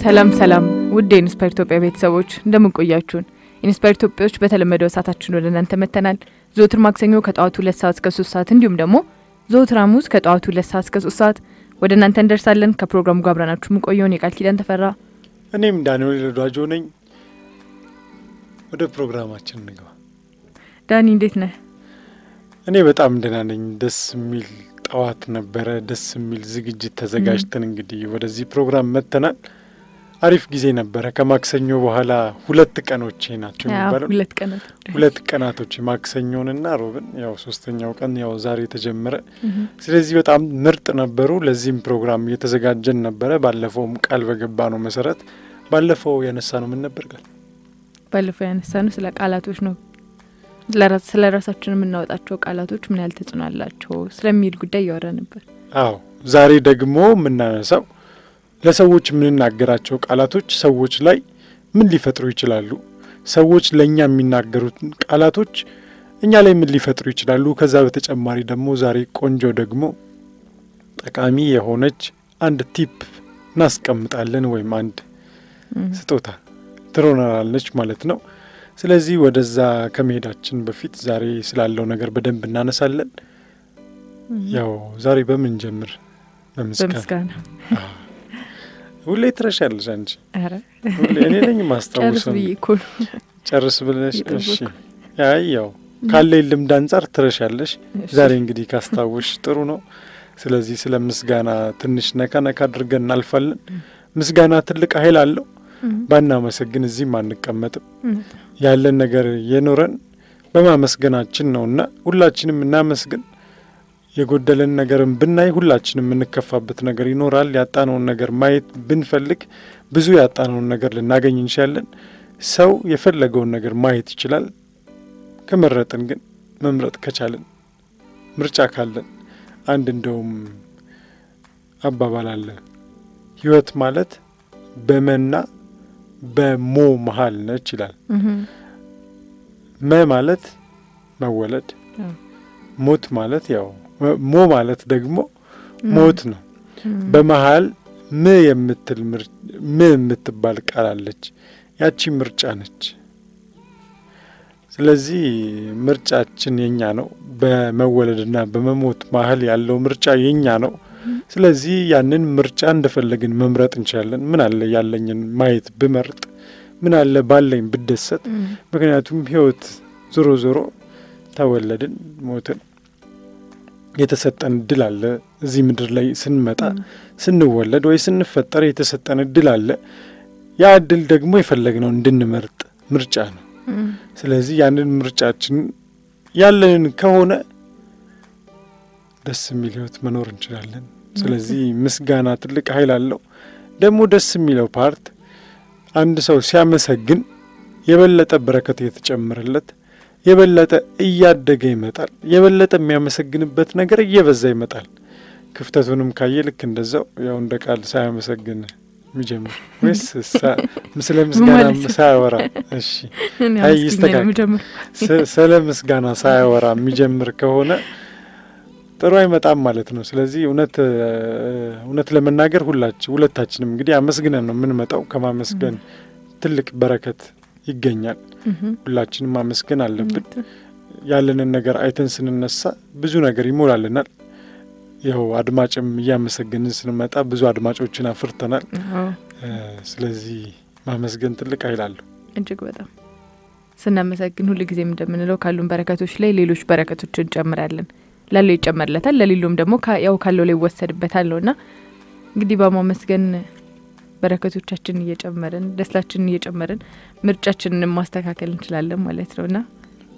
ሰላም ሰላም ውድ የኢንስፓየር ኢትዮጵያ ቤተሰቦች እንደምን ቆያችሁን? ኢንስፓየር ኢትዮጵያዎች በተለመደው ሰዓታችን ወደ እናንተ መጥተናል። ዘወትር ማክሰኞ ከጠዋቱ ሁለት ሰዓት እስከ ሶስት ሰዓት እንዲሁም ደግሞ ዘወትር ሐሙስ ከጠዋቱ ሁለት ሰዓት እስከ ሶስት ሰዓት ወደ እናንተ እንደርሳለን። ከፕሮግራሙ ጋር አብረናችሁ የምንቆየውን የቃል ኪዳን ተፈራ፣ እኔም ዳንኤል ወዳጆ ነኝ። ወደ ፕሮግራማችን እንግባ። ዳኒ እንዴት ነህ? እኔ በጣም ደህና ነኝ። ደስ የሚል ጠዋት ነበረ። ደስ የሚል ዝግጅት ተዘጋጅተን እንግዲህ ወደዚህ ፕሮግራም መጥተናል። አሪፍ ጊዜ ነበረ። ከማክሰኞ በኋላ ሁለት ቀኖቼ ናቸው የሚባለው ሁለት ቀናት ሁለት ቀናቶች ማክሰኞንና ሮብን፣ ያው ሶስተኛው ቀን ያው ዛሬ ተጀመረ። ስለዚህ በጣም ምርጥ ነበሩ። ለዚህም ፕሮግራም እየተዘጋጀን ነበረ። ባለፈውም ቃል በገባ ነው መሰረት ባለፈው ያነሳ ነው ምን ነበር ቃል ባለፈው ያነሳ ነው ስለ ቃላቶች ነው ስለ ራሳችን የምናወጣቸው ቃላቶች ምን ያህል ተጽዕኖ አላቸው ስለሚል ጉዳይ እያወራ ነበር። አዎ ዛሬ ደግሞ የምናነሳው ለሰዎች የምንናገራቸው ቃላቶች ሰዎች ላይ ምን ሊፈጥሩ ይችላሉ፣ ሰዎች ለእኛ የሚናገሩት ቃላቶች እኛ ላይ ምን ሊፈጥሩ ይችላሉ። ከዛ በተጨማሪ ደግሞ ዛሬ ቆንጆ ደግሞ ጠቃሚ የሆነች አንድ ቲፕ እናስቀምጣለን ወይም አንድ ስጦታ ትሮናላለች ማለት ነው። ስለዚህ ወደዛ ከመሄዳችን በፊት ዛሬ ስላለው ነገር በደንብ እናነሳለን። ያው ዛሬ በምን ጀምር? በምስጋና ሁሌ ትረሻለሽ አንቺ። ኧረ ሁሌ እኔ ነኝ ጨርስ ማስታውሰው። ብዬ እኮ ነው። ጨርስ ብለሽ እየጠበቅኩ። እሺ። አይ ያው ካለኝ ልምድ አንጻር ትረሻለሽ። ዛሬ እንግዲህ ካስታወሽ ጥሩ ነው። ስለዚህ ስለ ምስጋና ትንሽ ነካ ነካ አድርገን እናልፋለን። ምስጋና ትልቅ ኃይል አለው። ባናመሰግን እዚህም አንቀመጥም። ያለን ነገር የኖረን በማመስገናችን ነውና ሁላችንም እናመስግን። የጎደለን ነገርን ብናይ ሁላችንም የምንከፋበት ነገር ይኖራል። ያጣነውን ነገር ማየት ብንፈልግ ብዙ ያጣነውን ነገር ልናገኝ እንችላለን። ሰው የፈለገውን ነገር ማየት ይችላል። ከመረጥን ግን መምረጥ ከቻለን ምርጫ ካለን አንድ እንደውም አባባል አለ ሕይወት ማለት በመና በሞ መሀል ነች ይላል። መ ማለት መወለድ፣ ሞት ማለት ያው ሞ ማለት ደግሞ ሞት ነው። በመሀል ም የምትል ም የምትባል ቃል አለች። ያቺ ምርጫ ነች። ስለዚህ ምርጫችን የኛ ነው። በመወለድና በመሞት መሀል ያለው ምርጫ የኛ ነው። ስለዚህ ያንን ምርጫ እንደፈለግን መምረጥ እንችላለን። ምን አለ ያለኝን ማየት ብመርጥ፣ ምን አለ ባለኝ ብደሰት። ምክንያቱም ህይወት ዞሮ ዞሮ ተወለድን፣ ሞትን፣ የተሰጠን እድል አለ። እዚህ ምድር ላይ ስንመጣ ስንወለድ ወይ ስንፈጠር የተሰጠን እድል አለ። ያ እድል ደግሞ የፈለግነው እንድንመርጥ ምርጫ ነው። ስለዚህ ያንን ምርጫችን ያለንን ከሆነ ደስ የሚል ህይወት መኖር እንችላለን። ስለዚህ ምስጋና ትልቅ ኃይል አለው። ደግሞ ደስ የሚለው ፓርት አንድ ሰው ሲያመሰግን የበለጠ በረከት እየተጨመረለት የበለጠ እያደገ ይመጣል። የበለጠ የሚያመሰግንበት ነገር እየበዛ ይመጣል። ክፍተቱንም ካየ ልክ እንደዛው ያው እንደ ቃል ሳያመሰግን የሚጀምር ወይስ ስለ ምስጋና ሳያወራ እሺ፣ አይ ይስተካከል። ስለ ምስጋና ሳያወራ የሚጀምር ከሆነ ጥሩ አይመጣም ማለት ነው። ስለዚህ እውነት እውነት ለመናገር ሁላችን ሁለታችንም እንግዲህ አመስግነን ነው የምንመጣው። ከማመስገን ትልቅ በረከት ይገኛል። ሁላችንም ማመስገን አለብን። ያለንን ነገር አይተን ስንነሳ ብዙ ነገር ይሞላልናል። ያው አድማጭም እያመሰገንን ስንመጣ ብዙ አድማጮችን አፍርተናል። ስለዚህ ማመስገን ትልቅ ኃይል አለው። እጅግ በጣም ስናመሰግን ሁል ጊዜም እንደምንለው ካሉን በረከቶች ላይ ሌሎች በረከቶች እንጨምራለን። ላለው ይጨመርለታል፣ ለሌሎም ደግሞ ያው ካለው ላይ ይወሰድበታል ነው እና እንግዲህ በማመስገን በረከቶቻችንን እየጨመርን ደስታችንን እየጨመርን ምርጫችንን ማስተካከል እንችላለን ማለት ነው እና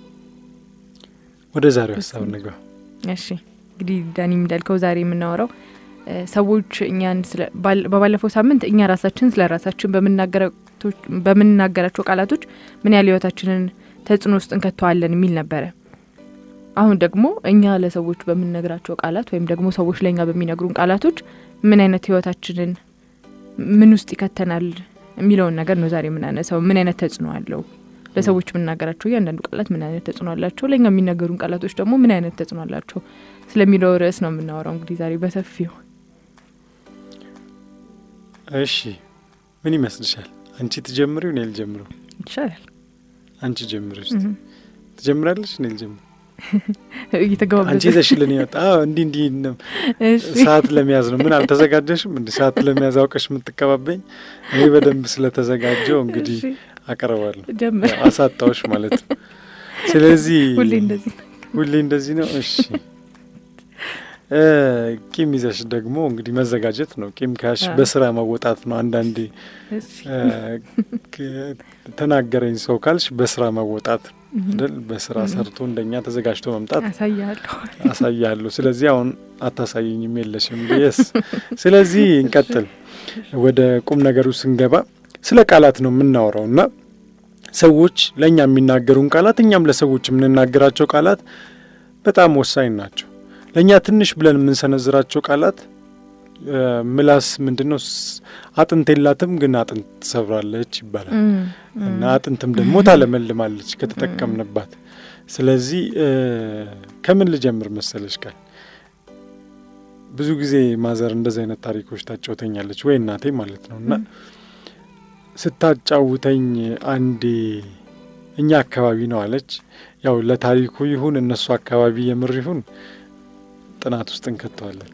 ወደ ዛሬው ሀሳብ እንግባ። እሺ እንግዲህ ዳኒ እንዳልከው ዛሬ የምናወራው ሰዎች እኛን በባለፈው ሳምንት እኛ ራሳችን ስለ ራሳችን በምንናገራቸው ቃላቶች ምን ያህል ህይወታችንን ተጽዕኖ ውስጥ እንከተዋለን የሚል ነበረ። አሁን ደግሞ እኛ ለሰዎች በምንነግራቸው ቃላት ወይም ደግሞ ሰዎች ለእኛ በሚነግሩን ቃላቶች ምን አይነት ህይወታችንን ምን ውስጥ ይከተናል የሚለውን ነገር ነው ዛሬ የምናነሳው። ምን አይነት ተጽዕኖ አለው? ለሰዎች የምናገራቸው እያንዳንዱ ቃላት ምን አይነት ተጽዕኖ አላቸው? ለእኛ የሚነገሩን ቃላቶች ደግሞ ምን አይነት ተጽዕኖ አላቸው ስለሚለው ርዕስ ነው የምናወራው እንግዲህ ዛሬ በሰፊው። እሺ ምን ይመስልሻል? አንቺ ትጀምሪው እኔ ልጀምረው? ይቻላል። አንቺ ጀምሪ ውስጥ ትጀምራለሽ እኔ ልጀምር? እየተገባበዘ አንቺ ይዘሽልን ይወጣ እንዲህ እንዲህ ነው እሺ። ሰዓት ለመያዝ ነው። ምን አልተዘጋጀሽም? እንዲ ሰዓት ለመያዝ አውቀሽ የምትቀባበኝ? እኔ በደንብ ስለተዘጋጀው እንግዲህ እሺ፣ አቀርባለሁ። ጀምር። ያው አሳጣዎች ማለት ነው። ስለዚህ ሁሌ እንደዚህ ነው። ሁሌ እንደዚህ ነው። እሺ እ ቂም ይዘሽ ደግሞ እንግዲህ መዘጋጀት ነው። ቂም ካሽ አዎ። በስራ መወጣት ነው። አንዳንዴ እሺ። እ ክ- ተናገረኝ ሰው ካልሽ በስራ መወጣት ነው እም፣ አይደል? በስራ እም። ሰርቶ እንደኛ ተዘጋጅቶ መምጣት አሳያለሁ። አሳያለሁ። ስለዚህ አሁን አታሳይኝም የለሽም የስ ስለዚህ እንቀጥል። ወደ ቁም ነገሩ ስንገባ ስለ ቃላት ነው የምናወራው እና ሰዎች ለእኛ የሚናገሩን ቃላት እኛም ለሰዎች የምንናገራቸው ቃላት በጣም ወሳኝ ናቸው። ለእኛ ትንሽ ብለን የምንሰነዝራቸው ቃላት እ፣ ምላስ ምንድን ነው ስ- አጥንት የላትም ግን አጥንት ትሰብራለች ይባላል እም፣ እና እም፣ አጥንትም ደግሞ ታለመልማለች ከተጠቀምንባት። ስለዚህ እ፣ ከምን ልጀምር መሰለሽ ቃል ብዙ ጊዜ ማዘር እንደዚህ አይነት ታሪኮች ታጫውተኛለች ወይ እናቴ ማለት ነው እና እም፣ ስታጫውተኝ አንዴ እኛ አካባቢ ነው አለች። ያው ለታሪኩ ይሁን እነሱ አካባቢ የምር ይሁን ጥናት ውስጥ እንከተዋለን።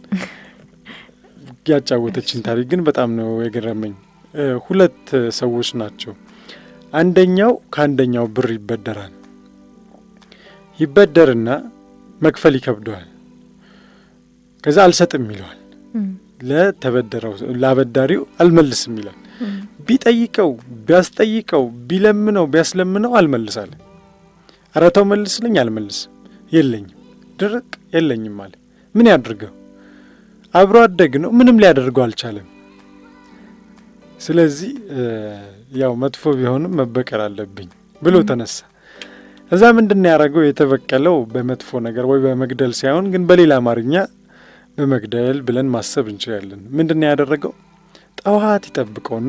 ያጫወተችን ታሪክ ግን በጣም ነው የገረመኝ። እ፣ ሁለት ሰዎች ናቸው። አንደኛው ከአንደኛው ብር ይበደራል። ይበደርና መክፈል ይከብደዋል። ከዛ አልሰጥም ይለዋል። እም፣ ለተበደረው ላበዳሪው አልመልስም ይላል። እም፣ ቢጠይቀው ቢያስጠይቀው ቢለምነው ቢያስለምነው አልመልሳለ። ኧረ ተው መልስልኝ፣ አልመልስም፣ የለኝም፣ ድርቅ የለኝም አለ። ምን ያድርገው? አብሮ አደግ ነው፣ ምንም ሊያደርገው አልቻለም። ስለዚህ እ፣ ያው መጥፎ ቢሆንም መበቀል አለብኝ ብሎ ተነሳ። እዛ ምንድን ነው ያደረገው? የተበቀለው በመጥፎ ነገር ወይ በመግደል ሳይሆን ግን በሌላ አማርኛ በመግደል ብለን ማሰብ እንችላለን። ምንድን ነው ያደረገው? ጠዋት ይጠብቀውና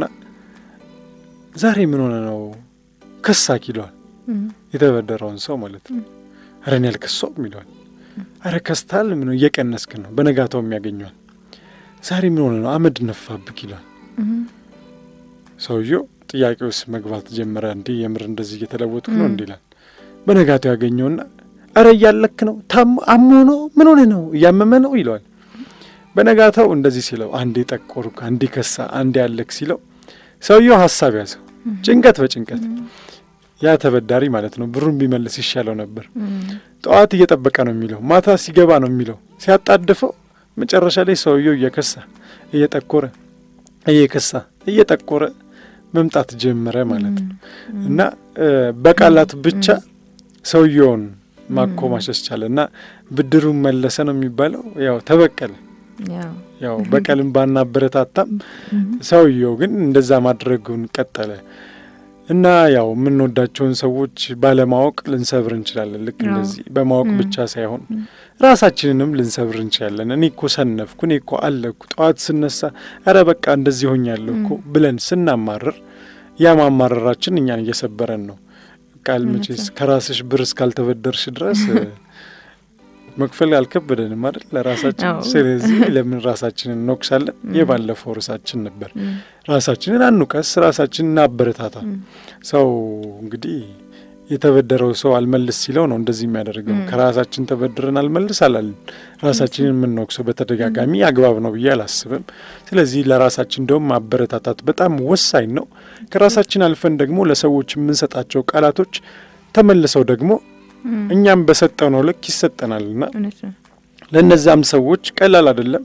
ዛሬ ምን ሆነ ነው ከሳክ ይለዋል። እም፣ የተበደረውን ሰው ማለት ነው። ኧረ እኔ አልከሳውም ይለዋል። ኧረ ከስታል ምን እየቀነስክ ነው። በነጋታው የሚያገኘዋል። ዛሬ ምን ሆነ ነው አመድ ነፋብክ ይለዋል። እም፣ ሰውየው ጥያቄ ውስጥ መግባት ጀመረ። እንዲህ የምር እንደዚህ እየተለወጥኩ ነው ም። እንዲህ ይላል። በነጋታው ያገኘውና ኧረ እያለክ ነው ታሞ አሞ ነው ምን ሆነ ነው እያመመ ነው ይለዋል። በነጋታው እንደዚህ ሲለው አንዴ ጠቆርኩ፣ አንዴ ከሳ፣ አንዴ ያለክ ሲለው ሰውየው ሀሳብ ያዘው። እም፣ ጭንቀት በጭንቀት እም፣ ያ ተበዳሪ ማለት ነው ብሩን ቢመልስ ይሻለው ነበር። እም፣ ጠዋት እየጠበቀ ነው የሚለው፣ ማታ ሲገባ ነው የሚለው። ሲያጣድፈው መጨረሻ ላይ ሰውየው እየከሳ እየጠቆረ እየከሳ እየጠቆረ መምጣት ጀመረ ማለት ነው። እም፣ እና እ፣ በቃላት ብቻ ሰውየውን ማኮማሸሽ ቻለ እና ብድሩን መለሰ ነው የሚባለው። ያው ተበቀለ። ያው ያው በቀልም ባናበረታታም እም፣ ሰውየው ግን እንደዛ ማድረጉን ቀጠለ እና ያው የምንወዳቸውን ሰዎች ባለማወቅ ልንሰብር እንችላለን። ልክ አዎ። እንደዚህ በማወቅ ም። ብቻ ሳይሆን ም። ራሳችንንም ልንሰብር እንችላለን። እኔ እኮ ሰነፍኩ፣ እኔ እኮ አለኩ፣ ጠዋት ስነሳ ኧረ በቃ እንደዚህ ሆኛለሁ እኮ ም። ብለን ስናማርር ያ ማማረራችን እኛን እየሰበረን ነው። ቃል እውነት መቼስ ነው። ከራስሽ ብር እስካልተበደርሽ ድረስ እ፣ መክፈል አልከበደንም አይደል ለራሳችን። አዎ። ስለዚህ ለምን ራሳችንን እንወቅሳለን? ም። የባለፈው ርዕሳችን ነበር። እም፣ ራሳችንን አንውቀስ፣ ራሳችንን እናበረታታ። እም፣ ሰው እንግዲህ የተበደረው ሰው አልመልስ ሲለው ነው እንደዚህ የሚያደርገው። ም። ከራሳችን ተበድረን አልመልስ አላልን። ራሳችንን የምንወቅሰው በተደጋጋሚ አግባብ ነው ብዬ አላስብም። ስለዚህ ለራሳችን እንደውም ማበረታታት በጣም ወሳኝ ነው። ከራሳችን አልፈን ደግሞ ለሰዎች የምንሰጣቸው ቃላቶች ተመልሰው ደግሞ እም፣ እኛም በሰጠው ነው ልክ ይሰጠናልና እውነት ነው። ለእነዛም ሰዎች ቀላል አይደለም።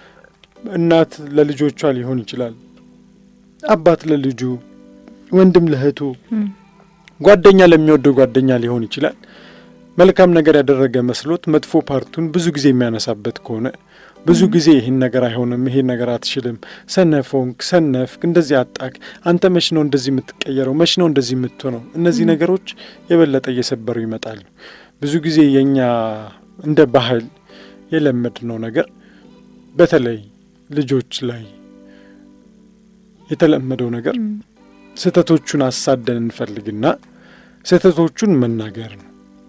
እናት ለልጆቿ ሊሆን ይችላል፣ አባት ለልጁ፣ ወንድም ለእህቱ እም፣ ጓደኛ ለሚወደው ጓደኛ ሊሆን ይችላል። መልካም ነገር ያደረገ መስሎት መጥፎ ፓርቱን ብዙ ጊዜ የሚያነሳበት ከሆነ ብዙ ጊዜ ይህን ነገር አይሆንም፣ ይሄን ነገር አትችልም፣ ሰነፎንክ፣ ሰነፍክ፣ እንደዚህ አጣክ፣ አንተ መች ነው እንደዚህ የምትቀየረው፣ መች ነው እንደዚህ የምትሆነው፣ እነዚህ ም። ነገሮች የበለጠ እየሰበሩ ይመጣሉ። ብዙ ጊዜ የእኛ እንደ ባህል የለመድነው ነገር በተለይ ልጆች ላይ የተለመደው ነገር እም፣ ስህተቶቹን አሳደን እንፈልግና ስህተቶቹን መናገር ነው።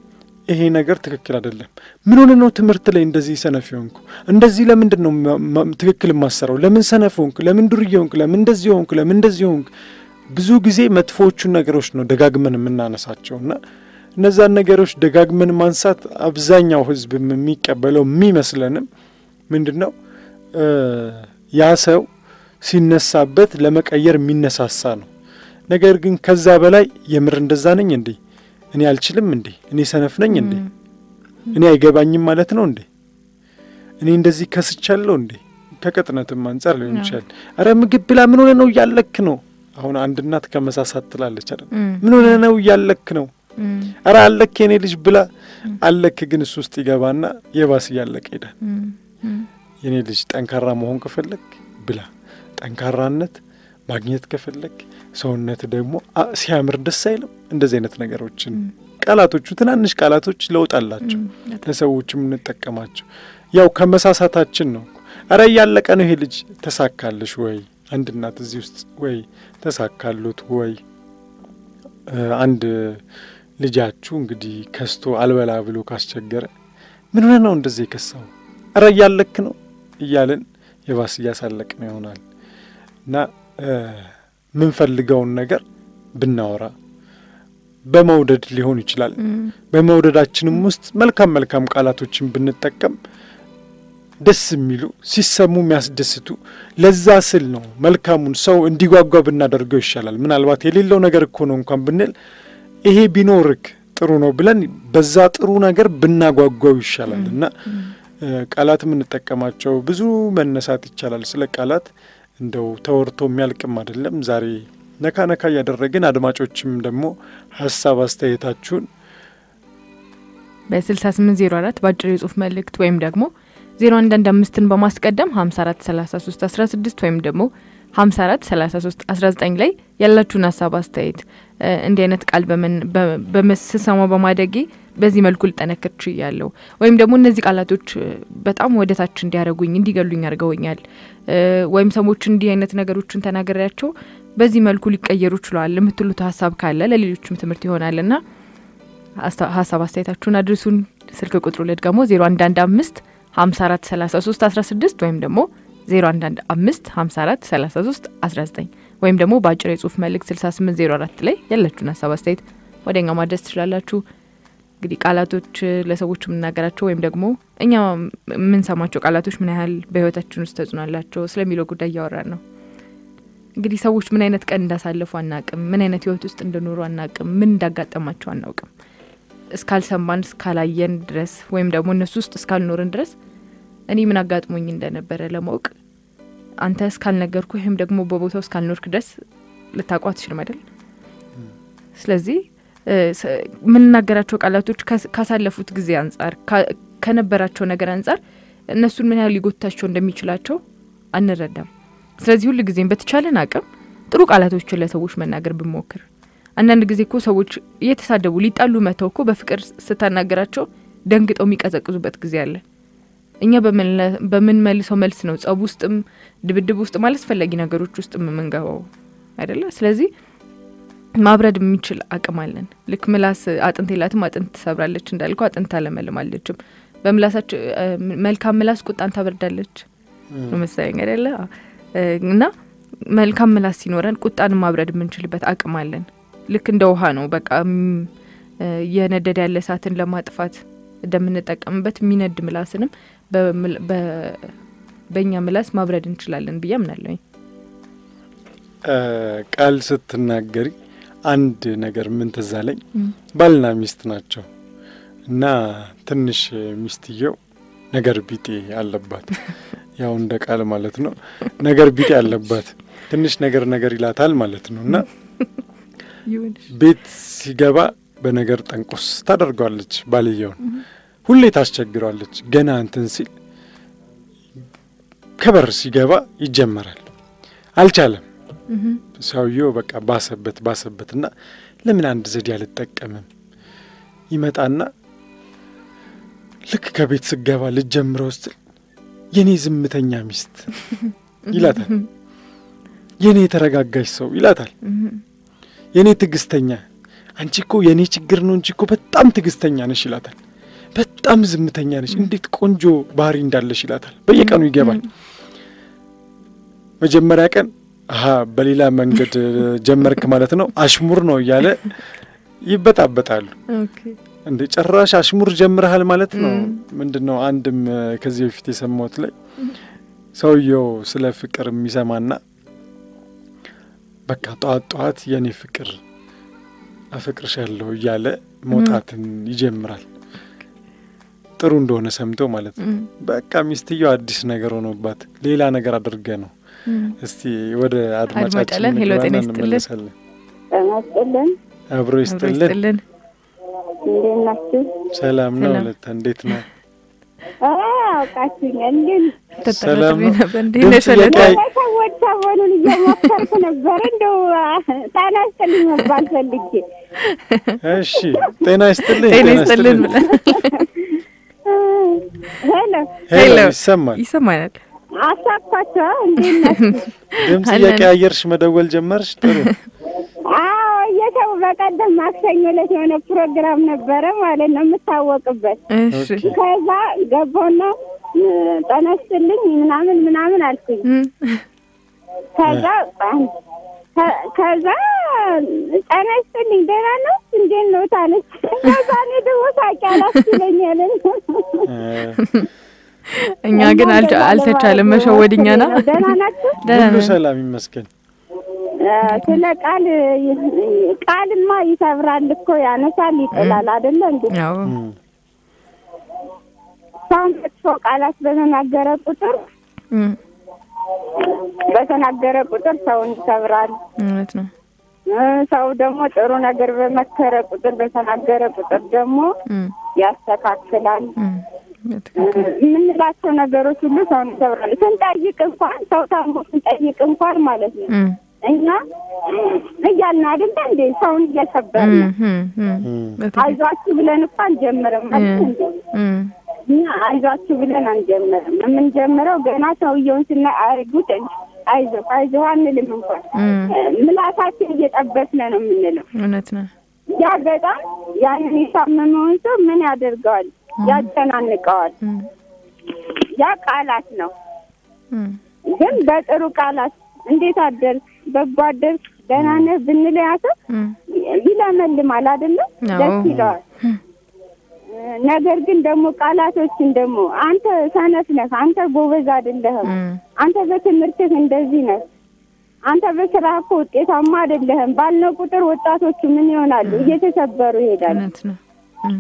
ይሄ ነገር ትክክል አይደለም። ምን ሆነ ነው ትምህርት ላይ እንደዚህ ሰነፍ ሆንኩ? እንደዚህ ለምንድን ነው ትክክል የማሰራው? ለምን ሰነፍ ሆንክ? ለምን ዱርዬ ሆንክ? ለምን እንደዚህ ሆንክ? ለምን እንደዚህ ሆንክ? ብዙ ጊዜ መጥፎዎቹን ነገሮች ነው ደጋግመን የምናነሳቸው እና እነዛን ነገሮች ደጋግመን ማንሳት አብዛኛው ሕዝብ የሚቀበለው የሚመስለንም ምንድን ነው ያ ሰው ሲነሳበት ለመቀየር የሚነሳሳ ነው። ነገር ግን ከዛ በላይ የምር እንደዛ ነኝ እንዴ? እኔ አልችልም እንዴ? እኔ ሰነፍ ነኝ እንዴ? እኔ አይገባኝም ማለት ነው እንዴ? እኔ እንደዚህ ከስቻለሁ እንዴ? ከቅጥነትም አንጻር ሊሆን ይችላል። አረ ምግብ ብላ ምን ሆነ ነው እያለክ ነው። አሁን አንድ እናት ከመሳሳት ትላለች አይደል? ምን ሆነ ነው እያለክ ነው። አረ አለክ የኔ ልጅ ብላ አለክ፣ ግን እሱ ውስጥ ይገባና የባስ እያለቀ ሄዳል። የኔ ልጅ ጠንካራ መሆን ከፈለግ ብላ ጠንካራነት ማግኘት ከፈለግ ሰውነት ደግሞ ሲያምር ደስ አይልም? እንደዚህ አይነት ነገሮችን ቃላቶቹ ትናንሽ ቃላቶች ለውጥ አላቸው። ለሰዎች የምንጠቀማቸው ያው ከመሳሳታችን ነው። አረ እያለቀ ነው ይሄ ልጅ ተሳካልሽ ወይ? አንድ እናት እዚህ ውስጥ ወይ ተሳካሉት ወይ አንድ ልጃችሁ እንግዲህ ከስቶ አልበላ ብሎ ካስቸገረ ምን ሆነ ነው እንደዚህ የከሳው? አረ እያለክ ነው እያልን የባስ እያሳለቅ ነው ይሆናል እና የምንፈልገውን ነገር ብናወራ በመውደድ ሊሆን ይችላል። በመውደዳችንም ውስጥ መልካም መልካም ቃላቶችን ብንጠቀም ደስ የሚሉ ሲሰሙ የሚያስደስቱ ለዛ ስል ነው መልካሙን ሰው እንዲጓጓ ብናደርገው ይሻላል። ምናልባት የሌለው ነገር እኮ ነው እንኳን ብንል ይሄ ቢኖርክ ጥሩ ነው ብለን በዛ ጥሩ ነገር ብናጓጓው ይሻላል እና ቃላት የምንጠቀማቸው ብዙ መነሳት ይቻላል። ስለ ቃላት እንደው ተወርቶ የሚያልቅም አይደለም። ዛሬ ነካ ነካ እያደረግን አድማጮችም ደግሞ ሀሳብ አስተያየታችሁን በስልሳ ስምንት ዜሮ አራት በአጭር የጽሁፍ መልእክት ወይም ደግሞ ዜሮ አንድ አንድ አምስትን በማስቀደም ሀምሳ አራት ሰላሳ ሶስት አስራ ስድስት ወይም ደግሞ ሀምሳ አራት ሰላሳ ሶስት አስራ ዘጠኝ ላይ ያላችሁን ሀሳብ አስተያየት እንዲህ አይነት ቃል በመስሰማ በማደጌ በዚህ መልኩ ልጠነክር ችያለሁ ወይም ደግሞ እነዚህ ቃላቶች በጣም ወደ ታች እንዲያደርጉኝ እንዲገሉኝ አድርገውኛል ወይም ሰዎች እንዲህ አይነት ነገሮችን ተናገሪያቸው በዚህ መልኩ ሊቀየሩ ችለዋል የምትሉት ሀሳብ ካለ ለሌሎችም ትምህርት ይሆናል ና ሀሳብ አስተያየታችሁን አድርሱን። ስልክ ቁጥሩ ልድገሞ ዜሮ አንድ አንድ አምስት ሀምሳ አራት ሰላሳ ሶስት አስራ ስድስት ወይም ደግሞ ዜሮ አንድ አንድ አምስት ሀምሳ አራት ሰላሳ ሶስት አስራ ዘጠኝ ወይም ደግሞ በአጭር የጽሁፍ መልእክት ስልሳ ስምንት ዜሮ አራት ላይ ያላችሁን ሀሳብ አስተያየት ወደ እኛ ማድረስ ትችላላችሁ። እንግዲህ ቃላቶች ለሰዎች የምናገራቸው ወይም ደግሞ እኛ የምንሰማቸው ቃላቶች ምን ያህል በህይወታችን ውስጥ ተጽዕኖ አላቸው ስለሚለው ጉዳይ እያወራን ነው። እንግዲህ ሰዎች ምን አይነት ቀን እንዳሳለፉ አናቅም። ምን አይነት ህይወት ውስጥ እንደኖሩ አናቅም። ምን እንዳጋጠማቸው አናውቅም። እስካልሰማን እስካላየን ድረስ ወይም ደግሞ እነሱ ውስጥ እስካልኖርን ድረስ እኔ ምን አጋጥሞኝ እንደነበረ ለማወቅ አንተ እስካልነገርኩ ወይም ደግሞ በቦታው እስካልኖርክ ድረስ ልታውቁ አትችልም አይደል? ስለዚህ የምንናገራቸው ቃላቶች ካሳለፉት ጊዜ አንጻር ከነበራቸው ነገር አንጻር እነሱን ምን ያህል ሊጎታቸው እንደሚችላቸው አንረዳም። ስለዚህ ሁል ጊዜም በተቻለን አቅም ጥሩ ቃላቶችን ለሰዎች መናገር ብንሞክር አንዳንድ ጊዜ እኮ ሰዎች እየተሳደቡ ሊጣሉ መተው እኮ በፍቅር ስታናገራቸው ደንግጠው የሚቀዘቅዙበት ጊዜ አለ። እኛ በምንመልሰው መልስ ነው ጸብ ውስጥም ድብድብ ውስጥ አላስፈላጊ ነገሮች ውስጥ የምንገባው አይደለ? ስለዚህ ማብረድ የሚችል አቅም አለን። ልክ ምላስ አጥንት የላትም አጥንት ትሰብራለች እንዳልከው አጥንት አለመልማለችም። በምላሳቸው መልካም ምላስ ቁጣን ታበርዳለች ነው መሰለኝ አይደለ? እና መልካም ምላስ ሲኖረን ቁጣን ማብረድ የምንችልበት አቅም አለን። ልክ እንደ ውሃ ነው። በቃ የነደደ ያለ እሳትን ለማጥፋት እንደምንጠቀምበት የሚነድ ምላስንም በእኛ ምላስ ማብረድ እንችላለን ብዬ አምናለሁኝ። ቃል ስትናገሪ አንድ ነገር ምን ትዝ አለኝ። ባልና ሚስት ናቸው እና ትንሽ ሚስትየው ነገር ቢጤ አለባት። ያው እንደ ቃል ማለት ነው። ነገር ቢጤ አለባት። ትንሽ ነገር ነገር ይላታል ማለት ነው እና ቤት ሲገባ በነገር ጠንቆስ ታደርገዋለች። ባልየውን ሁሌ ታስቸግረዋለች። ገና እንትን ሲል ከበር ሲገባ ይጀመራል። አልቻለም። ሰውየው በቃ ባሰበት ባሰበት እና ለምን አንድ ዘዴ አልጠቀምም ይመጣና ልክ ከቤት ስገባ ልጀምረው ስትል የኔ ዝምተኛ ሚስት ይላታል። የኔ የተረጋጋች ሰው ይላታል። የኔ ትዕግስተኛ አንቺ እኮ የእኔ ችግር ነው እንጂ እኮ በጣም ትዕግስተኛ ነሽ ይላታል። በጣም ዝምተኛ ነሽ፣ እንዴት ቆንጆ ባህሪ እንዳለሽ ይላታል። በየቀኑ ይገባል። መጀመሪያ ቀን አሀ በሌላ መንገድ ጀመርክ ማለት ነው አሽሙር ነው እያለ ይበጣበጣሉ። ኦኬ እንደ ጭራሽ አሽሙር ጀምረሃል ማለት ነው። ም። ምንድን ነው አንድም እ፣ ከዚህ በፊት የሰማሁት ላይ ሰውየው ስለ ፍቅር የሚሰማና በቃ ጠዋት ጠዋት የኔ ፍቅር አፈቅርሻለሁ እያለ መውጣትን ይጀምራል። ጥሩ እንደሆነ ሰምቶ ማለት ነው። እም፣ በቃ ሚስትየው አዲስ ነገር ሆኖባት ሌላ ነገር አድርገ ነው። እም። እስቲ ወደ አድማጫችን አድማጫለን። ሄሎ፣ ንግባና ጤና ይስጥልን። እንመለሳለን። ጤና ይስጥልን። አብሮ አብሮ ይስጥልን። ይስጥልን። እንዴት ናችሁ? ሰላም ነው። ሰላም። ሁለታ እንዴት ነው? አውቃችሁኛል። ግን ሰላም ተጠራጥሬ ነው። ነበር። እንዴት ድምፅ ነሽ ወለተ? እየቀያየ- ሰዎች ሰሞኑን እየሞከርኩ ነበር። እንደው ጤና ይስጥልኝ መባል ፈልጌ እሺ ጤና ይስጥልኝ። ጤና ይስጥልን ብለን ሄሎ ሄሎ ሄሎ። ይሰማል። ይሰማናል። አሳኳቸው። እንዴት ናችሁ? ድምፅ አለን። እየቀያየርሽ መደወል ጀመርሽ። ጥሩ አዎ እየሰው በቀደም ማክሰኞ ዕለት የሆነ ፕሮግራም ነበረ ማለት ነው የምታወቅበት እሺ ኦኬ። ከዛ ገባሁና እ፣ ጤና ይስጥልኝ ምናምን ምናምን አልኩኝ። እም፣ ከዛ ከ- ከዛ ጤና ይስጥልኝ ደህና ነው እንዴት ነው ታለች። ከዛ እኔ ደግሞ ሳቂ አላስችለኛል። እ፣ እኛ ግን አልቻ- አልተቻለም መሸወድ እኛና ደህና ናችሁ? ደህና ሁሉ ነን። ሰላም ይመስገን። እ፣ ስለ ቃል ቃልማ ይሰብራል እኮ ያነሳል ይጥላል አይደለ እንዴ? አዎ እም፣ ሰው መጥፎ ቃላት በተናገረ ቁጥር እም፣ በተናገረ ቁጥር ሰውን ይሰብራል። እውነት ነው። እ፣ ሰው ደግሞ ጥሩ ነገር በመከረ ቁጥር በተናገረ ቁጥር ደግሞ እም፣ ያስተካክላል። እም፣ በትክክል የምንላቸው ነገሮች ሁሉ ሰውን ይሰብራል። ስንጠይቅ እንኳን ሰው ታሞ ስንጠይቅ እንኳን ማለት ነው እም፣ እኛ እያልን አይደለ እንዴ ሰውን እየሰበርን እም፣ እም፣ እም፣ እም፣ በትክክል አይዟችሁ ብለን እኮ አንጀምርም አይደል እንዴ? እም፣ እኛ አይዟችሁ ብለን አንጀምርም። የምንጀምረው ገና ሰውየውን ስናይ አይጉት አይዞህ አይዞህ አንልም እንኳን እም፣ ምላሳችን እየጠበስን ነው የምንለው። እውነት ነው። ያ በጣም ያንን የታመመውን ሰው ምን ያደርገዋል? ያጨናንቀዋል። እም፣ ያ ቃላት ነው። እም፣ ግን በጥሩ ቃላት እንዴት አደርክ፣ በጎ አደርክ፣ ደህና ነህ ብንል ያ ሰው እም፣ ይለመልማል አይደለም? አዎ። ደስ ይለዋል። ነገር ግን ደግሞ ቃላቶችን ደግሞ አንተ ሰነፍ ነህ፣ አንተ ጎበዝ አይደለህም፣ እም፣ አንተ በትምህርትህ እንደዚህ ነህ፣ አንተ በስራ እኮ ውጤታማ አይደለህም ባልነው ቁጥር ወጣቶቹ ምን ይሆናሉ? እየተሰበሩ ይሄዳሉ። እውነት ነው። እም፣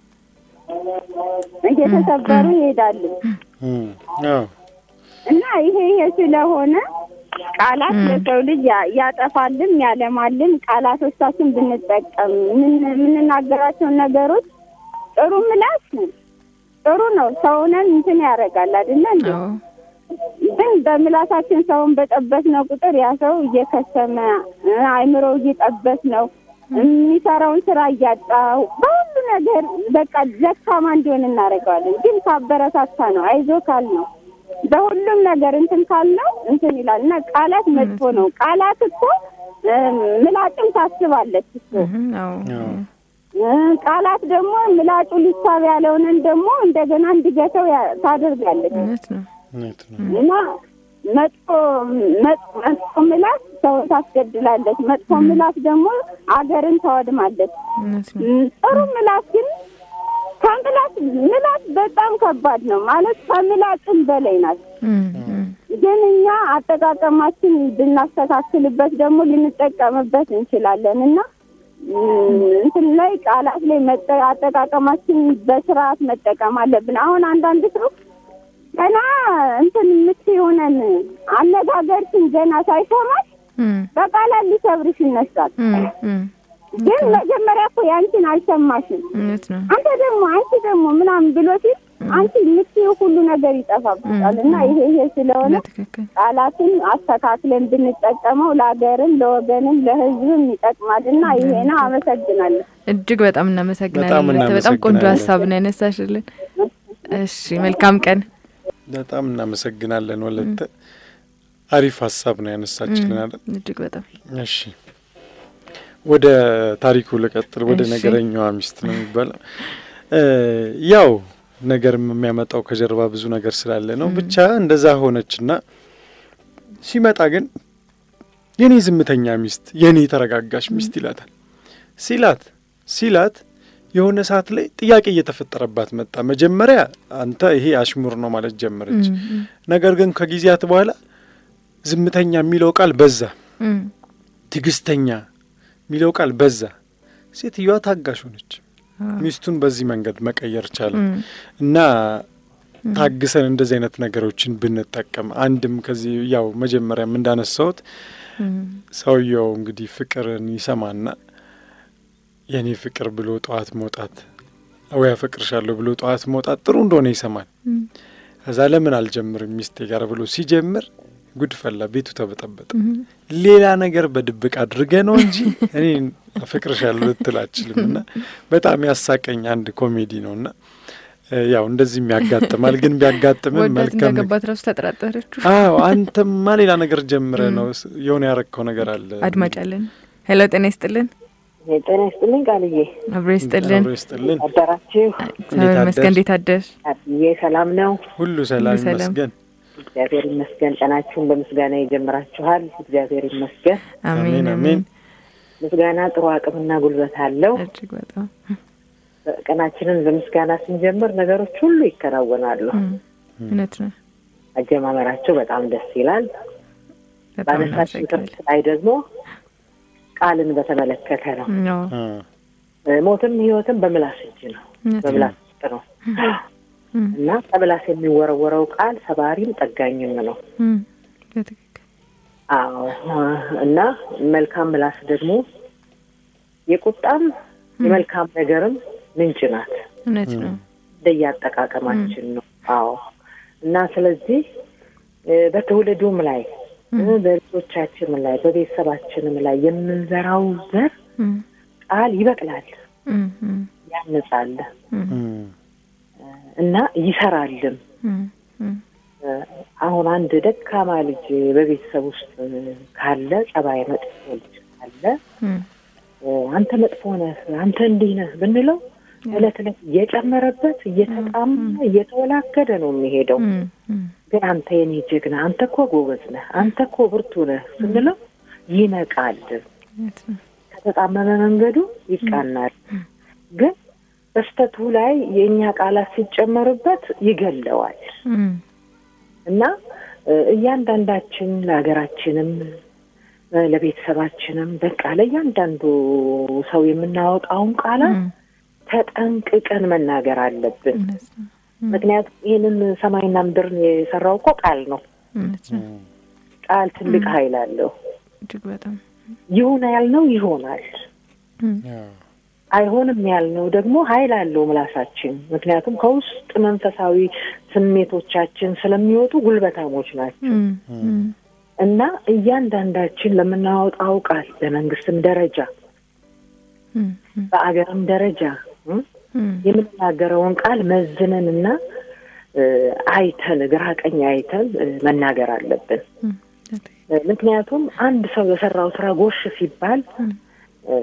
እየተሰበሩ ይሄዳሉ። እም፣ አዎ እና ይሄ ይሄ ስለሆነ ቃላት ለሰው ልጅ ያ- ያጠፋልም ያለማልም ቃላቶቻችን ብንጠቀም ምን- የምንናገራቸውን ነገሮች ጥሩ ምላስ ጥሩ ነው። ሰውነን እንትን ያደርጋል አይደለ እንዴ? አዎ ግን በምላሳችን ሰውን በጠበስነው ቁጥር ያ ሰው እየከሰመ እ፣ አእምሮ እየጠበስ ነው የሚሰራውን ስራ እያጣ በሁሉ ነገር በቃ ደካማ እንዲሆን እናደርገዋለን። ግን ካበረታታ ነው አይዞ ካል ነው በሁሉም ነገር እንትን ካልነው እንትን ይላል እና ቃላት መጥፎ ነው። ቃላት እኮ እ፣ ምላጭም ታስባለች እኮ እም፣ አዎ አዎ እ፣ ቃላት ደግሞ ምላጩ ሊሳብ ያለውንን ደግሞ እንደገና እንዲገተው ያ- ታደርጋለች እውነት ነው። እውነት ነው። እና መጥፎ መጥፎ መጥፎ ምላስ ሰውን ታስገድላለች። መጥፎ ምላስ ደግሞ አገርን ታወድማለች። እውነት ነው። ም፣ ጥሩ ምላስ ግን ከምላስ ምላስ በጣም ከባድ ነው ማለት ከምላጭም በላይ ናት። እም፣ እም፣ ግን እኛ አጠቃቀማችን ብናስተካክልበት ደግሞ ልንጠቀምበት እንችላለን እና ም፣ እንትን ላይ ቃላት ላይ መጠ- አጠቃቀማችን በስርዓት መጠቀም አለብን። አሁን አንዳንድ ሰው ገና እንትን የምትሆነን አነጋገርሽን ገና ሳይሰማሽ እም፣ በቃላት ሊሰብርሽ ይነሳል። እም፣ እም፣ ግን መጀመሪያ እኮ ያንቺን አልሰማሽም። እውነት ነው። አንተ ደግሞ አንቺ ደግሞ ምናምን ብሎ ሲል አንቺ የምትይው ሁሉ ነገር ይጠፋብሻል እና ይሄ ይሄ ስለሆነ በትክክል ቃላትን አስተካክለን ብንጠቀመው ለሀገርም ለወገንም ለሕዝብም ይጠቅማል እና ይሄ ነው። አመሰግናለሁ። እጅግ በጣም እናመሰግናለን። በጣም ወለተ። በጣም ቆንጆ እናመሰግናለን። ሀሳብ ነው ያነሳሽልን። እሺ መልካም ቀን። በጣም እናመሰግናለን ወለተ። አሪፍ ሀሳብ ነው ያነሳችልን አይደል? እጅግ በጣም እሺ ወደ ታሪኩ ልቀጥል። ወደ እሺ። ነገረኛዋ ሚስት ነው የሚባለው። እ ያው ነገርም የሚያመጣው ከጀርባ ብዙ ነገር ስላለ ነው። ብቻ እንደዛ ሆነችና ሲመጣ ግን የኔ ዝምተኛ ሚስት፣ የኔ ተረጋጋሽ ሚስት ይላታል። ሲላት ሲላት የሆነ ሰዓት ላይ ጥያቄ እየተፈጠረባት መጣ። መጀመሪያ አንተ ይሄ አሽሙር ነው ማለት ጀመረች። ነገር ግን ከጊዜያት በኋላ ዝምተኛ የሚለው ቃል በዛ፣ ትዕግስተኛ የሚለው ቃል በዛ። ሴትዮዋ ታጋሽ ሆነች። ሚስቱን በዚህ መንገድ መቀየር ቻለ እና ታግሰን እንደዚህ አይነት ነገሮችን ብንጠቀም አንድም ከዚህ ያው መጀመሪያም እንዳነሳሁት ሰውየው እንግዲህ ፍቅርን ይሰማና የእኔ ፍቅር ብሎ ጠዋት መውጣት ወይ አፈቅርሻለሁ ብሎ ጠዋት መውጣት ጥሩ እንደሆነ ይሰማል። ከዛ ለምን አልጀምርም ሚስቴ ጋር ብሎ ሲጀምር ጉድ ፈላ፣ ቤቱ ተበጠበጠ። ሌላ ነገር በድብቅ አድርገ ነው እንጂ እኔ አፈቅርሻለሁ ልትል አችልም። እና በጣም ያሳቀኝ አንድ ኮሜዲ ነው እና ያው እንደዚህም ያጋጥማል። ግን ቢያጋጥምም ወዳት መልካም እንዳገባት ራሱ ተጠራጠረችው። አዎ አንተማ ሌላ ነገር ጀምረ ነው የሆነ ያረግከው ነገር አለ። አድማጭ አለን። ሄሎ ጤና ይስጥልን። ጤና ይስጥልኝ ቃልዬ፣ አብሮ ይስጥልን። አብሮ ይስጥልን። አደራችሁ? እግዚአብሔር ይመስገን። እንዴት አደርሽ? አብዬ ሰላም ነው? ሁሉ ሰላም ሰላም። ይመስገን። እግዚአብሔር ይመስገን። ቀናችሁን በምስጋና የጀምራችኋል። እግዚአብሔር ይመስገን። አሜን አሜን፣ አሜን። ምስጋና ጥሩ አቅምና ጉልበት አለው። እጅግ በጣም ቀናችንን በምስጋና ስንጀምር ነገሮች ሁሉ ይከናወናሉ። እም፣ እውነት ነው። አጀማመራቸው በጣም ደስ ይላል። በጣም ባነሳችሁ እናመሰግናለን። ትምህርት ላይ ደግሞ ቃልን በተመለከተ ነው። አዎ፣ አ፣ ሞትም ሕይወትም በምላስ እጅ ነው፣ እውነት ነው። በምላስ ውስጥ ነው እም፣ እና ከምላስ የሚወረወረው ቃል ሰባሪም ጠጋኝም ነው። እም፣ በትክክል አዎ እና መልካም ምላስ ደግሞ የቁጣም የመልካም ነገርም ምንጭ ናት። እውነት ነው። እንደየአጠቃቀማችን ነው። አዎ እና ስለዚህ እ በትውልዱም ላይ እ በልጆቻችንም ላይ በቤተሰባችንም ላይ የምንዘራው ዘር እም፣ ቃል ይበቅላል፣ እም፣ እም፣ ያንጻል እም፣ እም፣ እና ይሰራልም። እም፣ እም፣ እ አሁን አንድ ደካማ ልጅ በቤተሰብ ውስጥ ካለ ጸባይ መጥፎ ልጅ ካለ እም፣ እ አንተ መጥፎ ነህ፣ አንተ እንዲህ ነህ ብንለው እለት እለት እየጨመረበት እየተጣማ እየተወላገደ ነው የሚሄደው። እም፣ እም፣ ግን አንተ የኔ ጀግና፣ አንተ እኮ ጎበዝ ነህ፣ አንተ እኮ ብርቱ ነህ ስንለው ይነቃል። እውነት ነው። ከተጣመመ መንገዱ ይቃናል። ግን በስተቱ ላይ የእኛ ቃላት ሲጨመርበት ይገለዋል እም፣ እና እ እያንዳንዳችን ለሀገራችንም እ ለቤተሰባችንም በቃ ለእያንዳንዱ ሰው የምናወጣውን ቃላት እም፣ ተጠንቅቀን መናገር አለብን። እውነት ነው። ምክንያቱም ይህንን ሰማይና ምድርን የሰራው እኮ ቃል ነው። እውነት ነው። ቃል ትልቅ ኃይል አለው። እጅግ በጣም ይሁን ያልነው ይሆናል፣ እም፣ ያው፣ አይሆንም ያልነው ደግሞ ኃይል አለው ምላሳችን። ምክንያቱም ከውስጥ መንፈሳዊ ስሜቶቻችን ስለሚወጡ ጉልበታሞች ናቸው እም፣ እም፣ እና እያንዳንዳችን ለምናወጣው ቃል በመንግስትም ደረጃ እም፣ እም፣ በአገርም ደረጃ እም፣ እም፣ የምንናገረውን ቃል መዝነን እና እ፣ አይተን ግራ ቀኝ አይተን እ፣ መናገር አለብን። እም፣ በትክክል። እ፣ ምክንያቱም አንድ ሰው የሰራው ስራ ጎሽ ሲባል እም፣ እ፣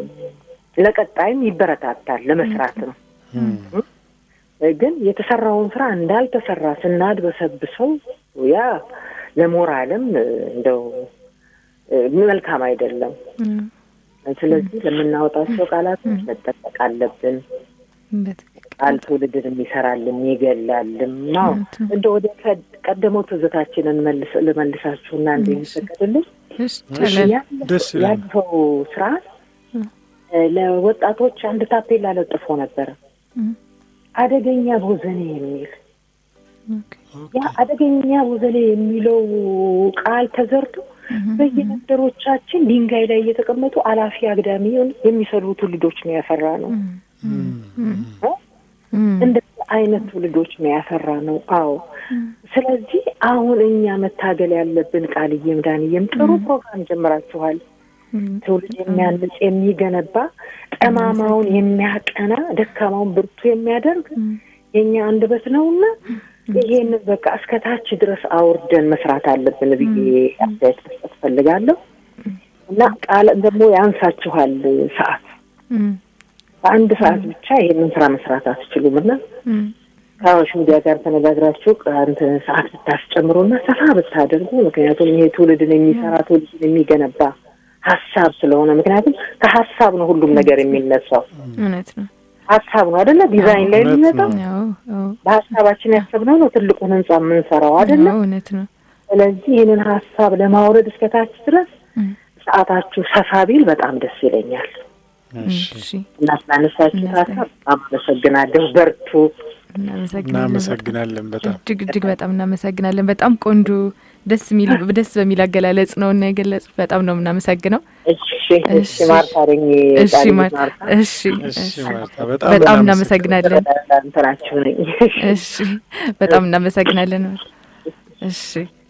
ለቀጣይም ይበረታታል ለመስራት ነው። እም፣ እ፣ ግን የተሰራውን ስራ እንዳልተሰራ ስናድበሰብሰው ያ ለሞራልም እ፣ እንደው እ፣ መልካም አይደለም። እም፣ ስለዚህ ለምናወጣቸው ቃላቶች መጠቀቅ አለብን። በትክክል። ቃል ትውልድን ይሰራልም ይገላልም ነው። እንደ ወደ ከ- ቀደመው ትዝታችንን መልስ ልመልሳችሁና እንደ የሚፈቀድልኝ እሺ፣ ይቻላል። ደስ ይላል። ያለፈው ስርዓት እ፣ ለወጣቶች አንድ ታፔላ ለጥፎ ነበረ እም፣ አደገኛ ቦዘኔ የሚል ኦኬ። ያ አደገኛ ቦዘኔ የሚለው ቃል ተዘርቶ በየመንደሮቻችን ድንጋይ ላይ እየተቀመጡ አላፊ አግዳሚ የሚሰሩ ትውልዶች ነው ያፈራ ነው። እም፣ እም፣ እ? እም፣ እንደዚህ አይነት ትውልዶች ነው ያፈራ ነው። አዎ። ስለዚህ አሁን እኛ መታገል ያለብን ቃልዬም ዳንዬም ጥሩ ፕሮግራም ጀምራችኋል። እም፣ ትውልድ የሚያንጽ የሚገነባ፣ ጠማማውን የሚያቀና፣ ደካማውን ብርቱ የሚያደርግ እም፣ የእኛ አንደበት ነውና ይሄንን በቃ እስከ ታች ድረስ አውርደን መስራት አለብን ብዬ አስተያየት መስጠት ፈልጋለሁ። እና ቃል ደግሞ ያንሳችኋል ሰዓት እም፣ በአንድ ሰዓት ብቻ ይሄንን ስራ መስራት አትችሉም እና እም፣ ከአዋሽ ሚዲያ ጋር ተነጋግራችሁ አንተ ሰዓት ብታስጨምሩና ሰፋ ብታደርጉ ምክንያቱም ይሄ ትውልድን የሚሰራ ትውልድን የሚገነባ ሀሳብ ስለሆነ ምክንያቱም ከሀሳብ ነው ሁሉም ነገር የሚነሳው እውነት ነው። ሀሳብ ነው አደለ ዲዛይን ላይ እውነት የሚመጣው ነው። አዎ፣ አዎ፣ በሀሳባችን ያሰብነው ነው ትልቁን ህንጻ የምንሰራው አደለ አዎ፣ እውነት ነው። ስለዚህ ይህንን ሀሳብ ለማውረድ እስከታች ድረስ እም፣ ሰዓታችሁ ሰፋ ቢል በጣም ደስ ይለኛል እሺ፣ እሺ፣ እና ስላነሳችሁት ሀሳብ በጣም አመሰግናለሁ በርቱ እናመሰግናለን። እናመሰግናለን በጣም እጅግ እጅግ በጣም እናመሰግናለን። በጣም ቆንጆ ደስ የሚል ደስ በሚል አገላለጽ ነው እና የገለጹት። በጣም ነው የምናመሰግነው። እሺ እሺ ማርታ ነኝ እሺ ጣሊት ማር- ማርታ እሺ እሺ እሺ ማርታ በጣም በጣም እናመሰግናለን። እንትናችሁ ነኝ እሺ በጣም እናመሰግናለን። እሺ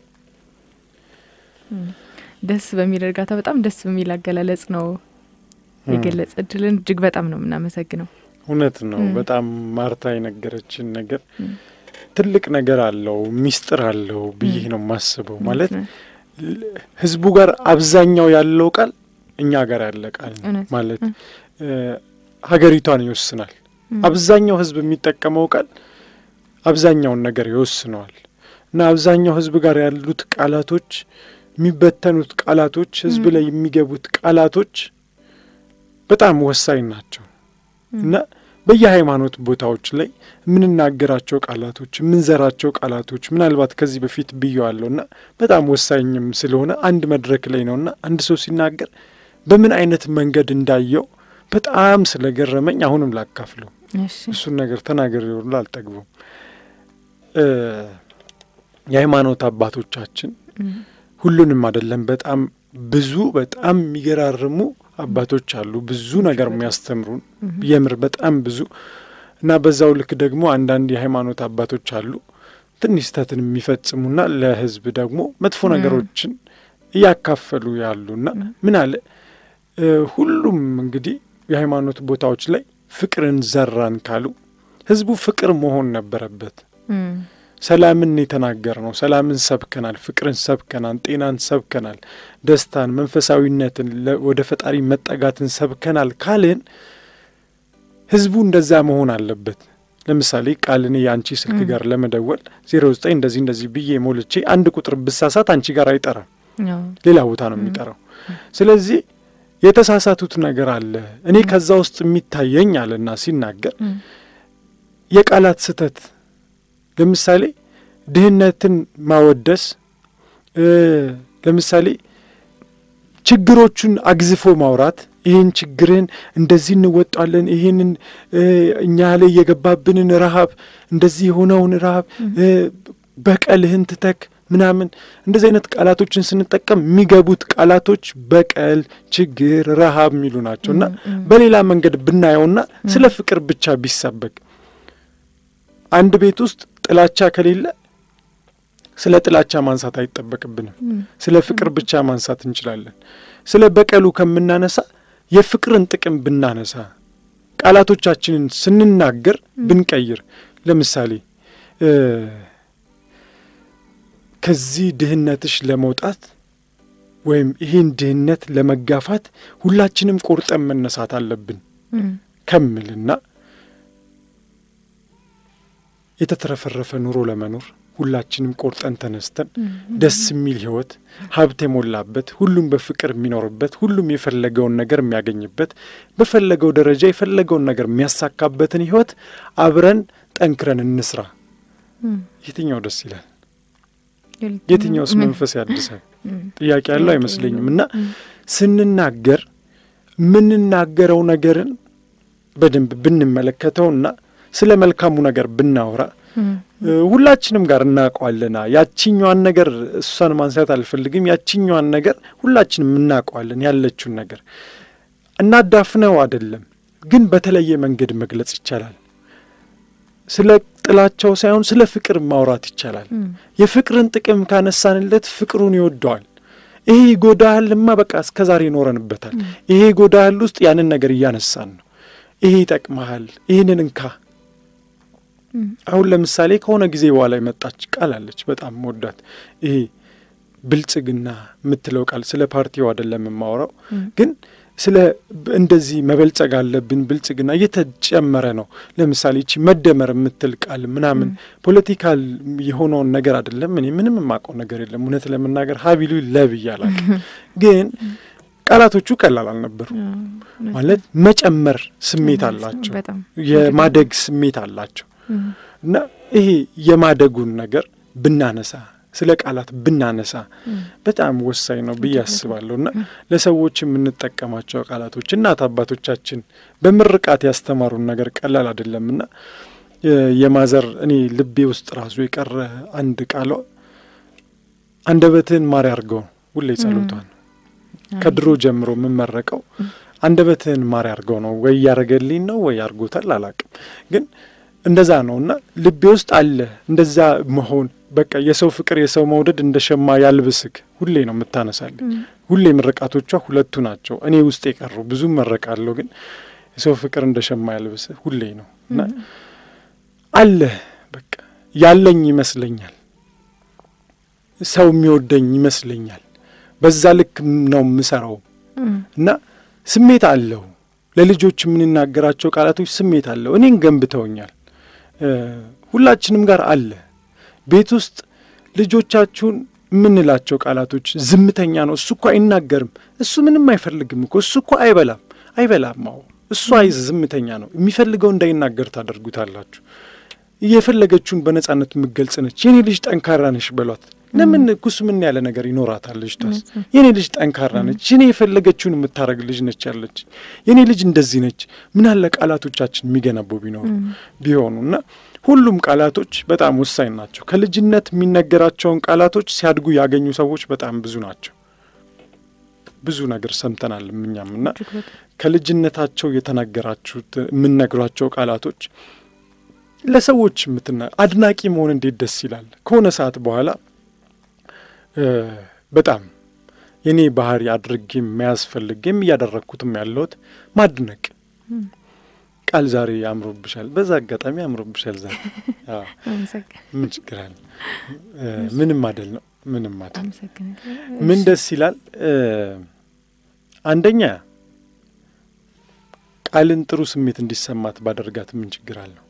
እም፣ ደስ በሚል እርጋታ በጣም ደስ በሚል አገላለጽ ነው የገለጸችልን። እጅግ በጣም ነው የምናመሰግነው። እውነት ነው። እም። በጣም ማርታ የነገረችን ነገር እም። ትልቅ ነገር አለው፣ ሚስጥር አለው ብዬ ነው የማስበው። ማለት እውነት ነው። ህዝቡ ጋር አብዛኛው ያለው ቃል እኛ ጋር ያለ ቃል ነው። እውነት ማለት እም። እ፣ ሀገሪቷን ይወስናል። እም። አብዛኛው ህዝብ የሚጠቀመው ቃል አብዛኛውን ነገር ይወስነዋል እና አብዛኛው ህዝብ ጋር ያሉት ቃላቶች፣ የሚበተኑት ቃላቶች፣ ህዝብ እም። ላይ የሚገቡት ቃላቶች በጣም ወሳኝ ናቸው እም። እና በየሃይማኖት ቦታዎች ላይ የምንናገራቸው ቃላቶች የምንዘራቸው ቃላቶች ምናልባት ከዚህ በፊት ብየዋለሁ እና በጣም ወሳኝም ስለሆነ አንድ መድረክ ላይ ነው እና አንድ ሰው ሲናገር በምን አይነት መንገድ እንዳየው በጣም ስለገረመኝ አሁንም ላካፍለው። እሺ እሱን ነገር ተናገር ይሆኑ አልጠግበውም። እ የሃይማኖት አባቶቻችን እም። ሁሉንም አይደለም፣ በጣም ብዙ በጣም የሚገራርሙ አባቶች አሉ፣ ብዙ ነገር የሚያስተምሩን እም። የምር በጣም ብዙ እና በዛው ልክ ደግሞ አንዳንድ የሃይማኖት አባቶች አሉ ትንሽ ስህተትን የሚፈጽሙና ለሕዝብ ደግሞ መጥፎ ም። ነገሮችን እያካፈሉ ያሉና ም። ምን አለ እ ሁሉም እንግዲህ የሃይማኖት ቦታዎች ላይ ፍቅርን ዘራን ካሉ ሕዝቡ ፍቅር መሆን ነበረበት። እም። ሰላምን የተናገር ነው። ሰላምን ሰብከናል፣ ፍቅርን ሰብከናል፣ ጤናን ሰብከናል፣ ደስታን፣ መንፈሳዊነትን፣ ለ- ወደ ፈጣሪ መጠጋትን ሰብከናል ካልን ህዝቡ እንደዛ መሆን አለበት። ለምሳሌ ቃል እኔ የአንቺ ስልክ ም። ጋር ለመደወል ዜሮ ዘጠኝ እንደዚህ እንደዚህ ብዬ ሞልቼ አንድ ቁጥር ብሳሳት አንቺ ጋር አይጠራም፣ አዎ። ሌላ ቦታ ነው ም። የሚጠራው። ስለዚህ የተሳሳቱት ነገር አለ። እኔ ከዛ ውስጥ የሚታየኝ አለና ሲናገር እም። የቃላት ስህተት ለምሳሌ ድህነትን ማወደስ እ ለምሳሌ ችግሮቹን አግዝፎ ማውራት ይህን ችግርህን እንደዚህ እንወጣለን፣ ይህንን እ እኛ ላይ የገባብንን ረሃብ እንደዚህ የሆነውን ረሃብ እ በቀልህን ትተክ ምናምን እንደዚህ አይነት ቃላቶችን ስንጠቀም የሚገቡት ቃላቶች በቀል፣ ችግር፣ ረሃብ የሚሉ ናቸው እና እም፣ እም። በሌላ መንገድ ብናየውና ስለ ፍቅር ብቻ ቢሰበክ አንድ ቤት ውስጥ ጥላቻ ከሌለ ስለ ጥላቻ ማንሳት አይጠበቅብንም። እም። ስለ ፍቅር ብቻ ማንሳት እንችላለን። ስለ በቀሉ ከምናነሳ የፍቅርን ጥቅም ብናነሳ ቃላቶቻችንን ስንናገር ብንቀይር፣ ለምሳሌ እ ከዚህ ድህነትሽ ለመውጣት ወይም ይህን ድህነት ለመጋፋት ሁላችንም ቆርጠን መነሳት አለብን እም። ከምልና የተትረፈረፈ ኑሮ ለመኖር ሁላችንም ቆርጠን ተነስተን እም። ደስ የሚል ሕይወት ሀብት የሞላበት ሁሉም በፍቅር የሚኖርበት ሁሉም የፈለገውን ነገር የሚያገኝበት በፈለገው ደረጃ የፈለገውን ነገር የሚያሳካበትን ሕይወት አብረን ጠንክረን እንስራ። እም። የትኛው ደስ ይላል? የትኛው- የትኛውስ ምን? መንፈስ ያድሳል? እም። ጥያቄ ያለው ጥያቄ አይመስለኝም። የለውም። እና እም። ስንናገር የምንናገረው ነገርን በደንብ ብንመለከተውና ስለ መልካሙ ነገር ብናወራ እም። እ፣ ሁላችንም ጋር እናውቀዋለና ያቺኛዋን ነገር እሷን ማንሳት አልፈልግም። ያቺኛዋን ነገር ሁላችንም እናውቀዋለን። ያለችውን ነገር እናዳፍነው አይደለም፣ ግን በተለየ መንገድ መግለጽ ይቻላል። ስለ ጥላቻው ሳይሆን ስለ ፍቅር ማውራት ይቻላል። እም። የፍቅርን ጥቅም ካነሳንለት ፍቅሩን ይወደዋል። ይሄ ይጎዳሃልማ በቃ እስከ ዛሬ ይኖረንበታል። ይሄ ይጎዳሃል ውስጥ ያንን ነገር እያነሳን ነው። ይሄ ይጠቅመሃል፣ ይህንን እንካ እም። አሁን ለምሳሌ ከሆነ ጊዜ በኋላ የመጣች ቃል አለች፣ በጣም ወዳት። ይሄ ብልጽግና የምትለው ቃል ስለ ፓርቲው አይደለም የማወራው፣ ግን ስለ እንደዚህ መበልጸግ አለብን ብልጽግና እየተጨመረ ነው። ለምሳሌ ይቺ መደመር የምትል ቃል ምናምን ፖለቲካል የሆነውን ነገር አይደለም። እኔ ምንም የማውቀው ነገር የለም እውነት ለመናገር ሀቢሉ ለብ እያላል ግን ቃላቶቹ ቀላል አልነበሩ። ማለት መጨመር ስሜት አላቸው፣ የማደግ ስሜት አላቸው እና ይሄ የማደጉን ነገር ብናነሳ ስለ ቃላት ብናነሳ በጣም ወሳኝ ነው ብዬ አስባለሁ። እና ለሰዎች የምንጠቀማቸው ቃላቶች እናት አባቶቻችን በምርቃት ያስተማሩን ነገር ቀላል አይደለም እና የማዘር እኔ ልቤ ውስጥ ራሱ የቀረ አንድ ቃሏ አንደበትህን ማር ያርገው ሁሌ ጸሎቷን ከድሮ ጀምሮ የምመረቀው አንደበትህን ማር ያርገው ነው። ወይ ያረገልኝ ነው ወይ ያርጎታል አላቅም፣ ግን እንደዛ ነው እና ልቤ ውስጥ አለ እንደዛ መሆን በቃ የሰው ፍቅር የሰው መውደድ እንደ ሸማ ያልብስክ ሁሌ ነው የምታነሳልኝ። ሁሌ ምርቃቶቿ ሁለቱ ናቸው እኔ ውስጥ የቀሩ ብዙ መረቃለሁ፣ ግን የሰው ፍቅር እንደ ሸማ ያልብስህ ሁሌ ነው እና አለ በቃ ያለኝ ይመስለኛል፣ ሰው የሚወደኝ ይመስለኛል። በዛ ልክ ነው የምሰራው እና ስሜት አለው። ለልጆች የምንናገራቸው ቃላቶች ስሜት አለው። እኔን ገንብተውኛል። ሁላችንም ጋር አለ። ቤት ውስጥ ልጆቻችሁን የምንላቸው ቃላቶች ዝምተኛ ነው፣ እሱ እኮ አይናገርም፣ እሱ ምንም አይፈልግም እኮ እሱ እኮ አይበላም አይበላም። አዎ እሱ አይ ዝምተኛ ነው፣ የሚፈልገው እንዳይናገር ታደርጉታላችሁ። የፈለገችውን በነጻነት የምገልጽ ነች። የኔ ልጅ ጠንካራ ነሽ በሏት። ለምን ኩስ ምን ያለ ነገር ይኖራታል? ልጅቷስ የኔ ልጅ ጠንካራ ነች፣ የኔ የፈለገችውን የምታረግ ልጅ ነች ያለች የኔ ልጅ እንደዚህ ነች። ምን አለ ቃላቶቻችን የሚገነቡ ቢኖሩ ቢሆኑ እና ሁሉም ቃላቶች በጣም ወሳኝ ናቸው። ከልጅነት የሚነገራቸውን ቃላቶች ሲያድጉ ያገኙ ሰዎች በጣም ብዙ ናቸው። ብዙ ነገር ሰምተናል እኛም እና ከልጅነታቸው የተናገራችሁት የምነግሯቸው ቃላቶች ለሰዎች የምትና አድናቂ መሆን እንዴት ደስ ይላል። ከሆነ ሰዓት በኋላ በጣም የኔ ባህሪ አድርጌም የሚያስፈልግም እያደረግኩትም ያለሁት ማድነቅ ቃል ዛሬ አምሮብሻል፣ በዛ አጋጣሚ አምሮብሻል ዛሬ ምን ችግር አለ? ምንም አደል ነው ምንም አደል። ምን ደስ ይላል። አንደኛ ቃልን ጥሩ ስሜት እንዲሰማት ባደርጋት ምን ችግር አለው?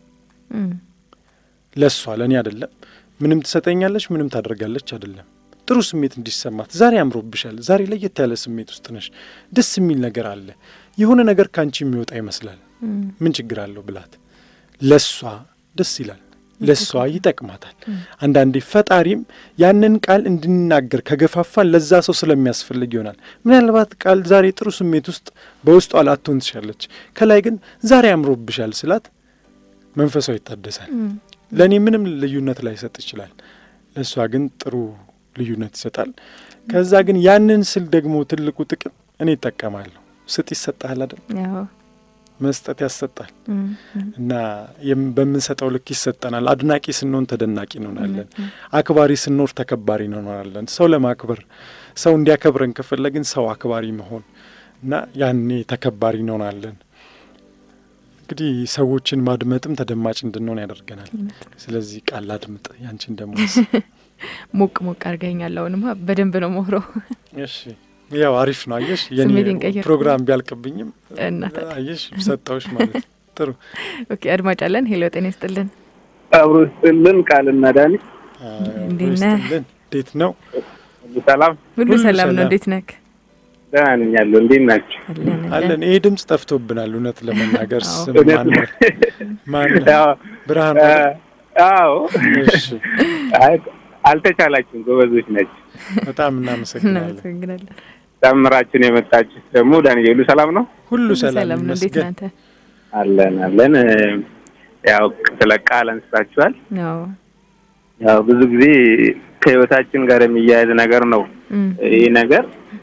ለእሷ ለእኔ አይደለም። ምንም ትሰጠኛለች፣ ምንም ታደርጋለች አይደለም። ጥሩ ስሜት እንዲሰማት ዛሬ አምሮብሻል፣ ዛሬ ለየት ያለ ስሜት ውስጥ ነሽ፣ ደስ የሚል ነገር አለ፣ የሆነ ነገር ከአንቺ የሚወጣ ይመስላል፣ ምን ችግር አለው ብላት፣ ለእሷ ደስ ይላል፣ ለእሷ ይጠቅማታል። አንዳንዴ ፈጣሪም ያንን ቃል እንድንናገር ከገፋፋን ለዛ ሰው ስለሚያስፈልግ ይሆናል። ምናልባት ቃል ዛሬ ጥሩ ስሜት ውስጥ በውስጧ ላትሆን ትችላለች፣ ከላይ ግን ዛሬ አምሮብሻል ስላት መንፈሷ ይታደሳል። ለእኔ ምንም ልዩነት ላይሰጥ ይችላል፣ ለእሷ ግን ጥሩ ልዩነት ይሰጣል። ከዛ ግን ያንን ስል ደግሞ ትልቁ ጥቅም እኔ ይጠቀማለሁ። ስጥ ይሰጣል አይደል? መስጠት ያሰጣል እና በምንሰጠው ልክ ይሰጠናል። አድናቂ ስንሆን ተደናቂ እንሆናለን። አክባሪ ስንኖር ተከባሪ እንሆናለን። ሰው ለማክበር ሰው እንዲያከብረን ከፈለግን ሰው አክባሪ መሆን እና ያኔ ተከባሪ እንሆናለን። እንግዲህ ሰዎችን ማድመጥም ተደማጭ እንድንሆን ያደርገናል። ስለዚህ ቃል አድምጥ። ያንቺን ደግሞ ሞቅ ሞቅ አድርገኛል። አሁንማ በደንብ ነው ሞክረው። እሺ ያው አሪፍ ነው። አየሽ የኔ ፕሮግራም ቢያልቅብኝም አየሽ ሰጠውሽ ማለት ጥሩ። ኦኬ አድማጭ አለን። ሄሎ ጤና ይስጥልን። አብሮ ይስጥልን። ቃልና ዳኒ እንዴት ነህ? እንዴት ነው? ሰላም ሁሉ ሰላም ነው። እንዴት ነህ? ደህና ነኝ ያለው። እንዴት ናቸው? አለን። ይሄ ድምጽ ጠፍቶብናል። እውነት ለመናገር ስም ማን ብርሃን? አዎ እሺ አልተቻላችሁም። ጎበዞች ናቸው። በጣም እናመሰግናለን። እናመሰግናለን። ጨምራችሁን የመጣችሁ ደግሞ ዳንኤል ሁሉ ሰላም ነው? ሁሉ ሰላም ሰላም ነው። እንዴት ይመስገን። ናንተ? አለን አለን። ያው ስለ ቃል አንስታችኋል። አዎ ያው ብዙ ጊዜ ከህይወታችን ጋር የሚያያዝ ነገር ነው ይህ ነገር።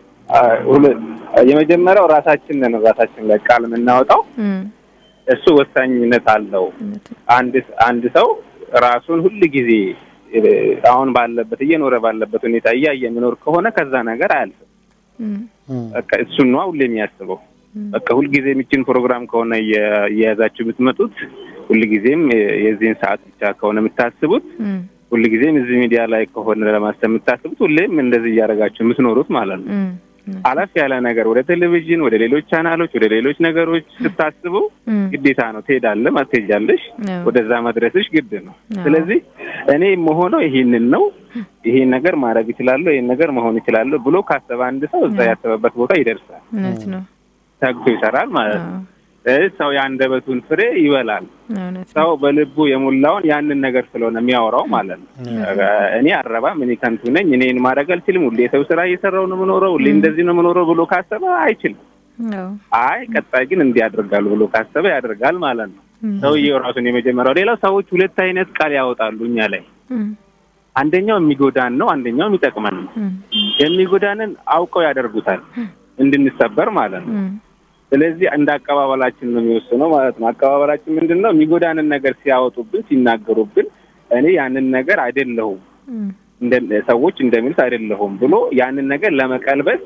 የመጀመሪያው ራሳችን ነን ራሳችን ላይ ቃል የምናወጣው እሱ ወሳኝነት አለው። አንድ አንድ ሰው ራሱን ሁል ጊዜ አሁን ባለበት እየኖረ ባለበት ሁኔታ እያየ የሚኖር ከሆነ ከዛ ነገር አያልፍም። በቃ እሱን ነዋ ሁሌ የሚያስበው። በቃ ሁልጊዜ የሚችን ፕሮግራም ከሆነ እየያዛችሁ የምትመጡት ሁልጊዜም የዚህን ሰዓት ብቻ ከሆነ የምታስቡት ሁልጊዜም እዚህ ሚዲያ ላይ ከሆነ ለማሰብ የምታስቡት ሁሌም እንደዚህ እያደረጋችሁ የምትኖሩት ማለት ነው። እም፣ አለፍ ያለ ነገር ወደ ቴሌቪዥን፣ ወደ ሌሎች ቻናሎች፣ ወደ ሌሎች ነገሮች ስታስቡ እም፣ ግዴታ ነው። ትሄዳለህ፣ ትሄጃለሽ፣ አዎ፣ ወደዛ መድረስሽ ግድ ነው። አዎ። ስለዚህ እኔ የምሆነው ይሄንን ነው፣ ይሄን ነገር ማድረግ እችላለሁ፣ ይሄን ነገር መሆን እችላለሁ ብሎ ካሰበ አንድ ሰው እዛ አዎ። ያሰበበት ቦታ ይደርሳል። እውነት ነው። ተግቶ ይሰራል ማለት ነው። አዎ፣ ስለዚህ ሰው የአንደበቱን ፍሬ ይበላል። እውነት ነው። ሰው በልቡ የሞላውን ያንን ነገር ስለሆነ የሚያወራው ማለት ነው። እኔ አረባም፣ እኔ ከንቱ ነኝ፣ እኔን ማድረግ አልችልም፣ ሁሌ የሰው ስራ እየሰራው ነው የምኖረው፣ ሁሌ እንደዚህ ነው የምኖረው ብሎ ካሰበ አይችልም። አዎ፣ አይ ቀጣይ ግን እንዲህ ያደርጋሉ ብሎ ካሰበ ያደርጋል ማለት ነው። እም፣ ሰውዬው ራሱን የመጀመሪያው። ሌላው ሰዎች ሁለት አይነት ቃል ያወጣሉ እኛ ላይ። እም፣ አንደኛው የሚጎዳን ነው፣ አንደኛው የሚጠቅመን ነው። እም፣ የሚጎዳንን አውቀው ያደርጉታል እንድንሰበር ማለት ነው። እም፣ ስለዚህ እንደ አቀባበላችን ነው የሚወስነው ማለት ነው። አቀባበላችን ምንድን ነው? የሚጎዳንን ነገር ሲያወጡብን፣ ሲናገሩብን እኔ ያንን ነገር አይደለሁም እም፣ እንደ ሰዎች እንደሚሉት አይደለሁም ብሎ ያንን ነገር ለመቀልበስ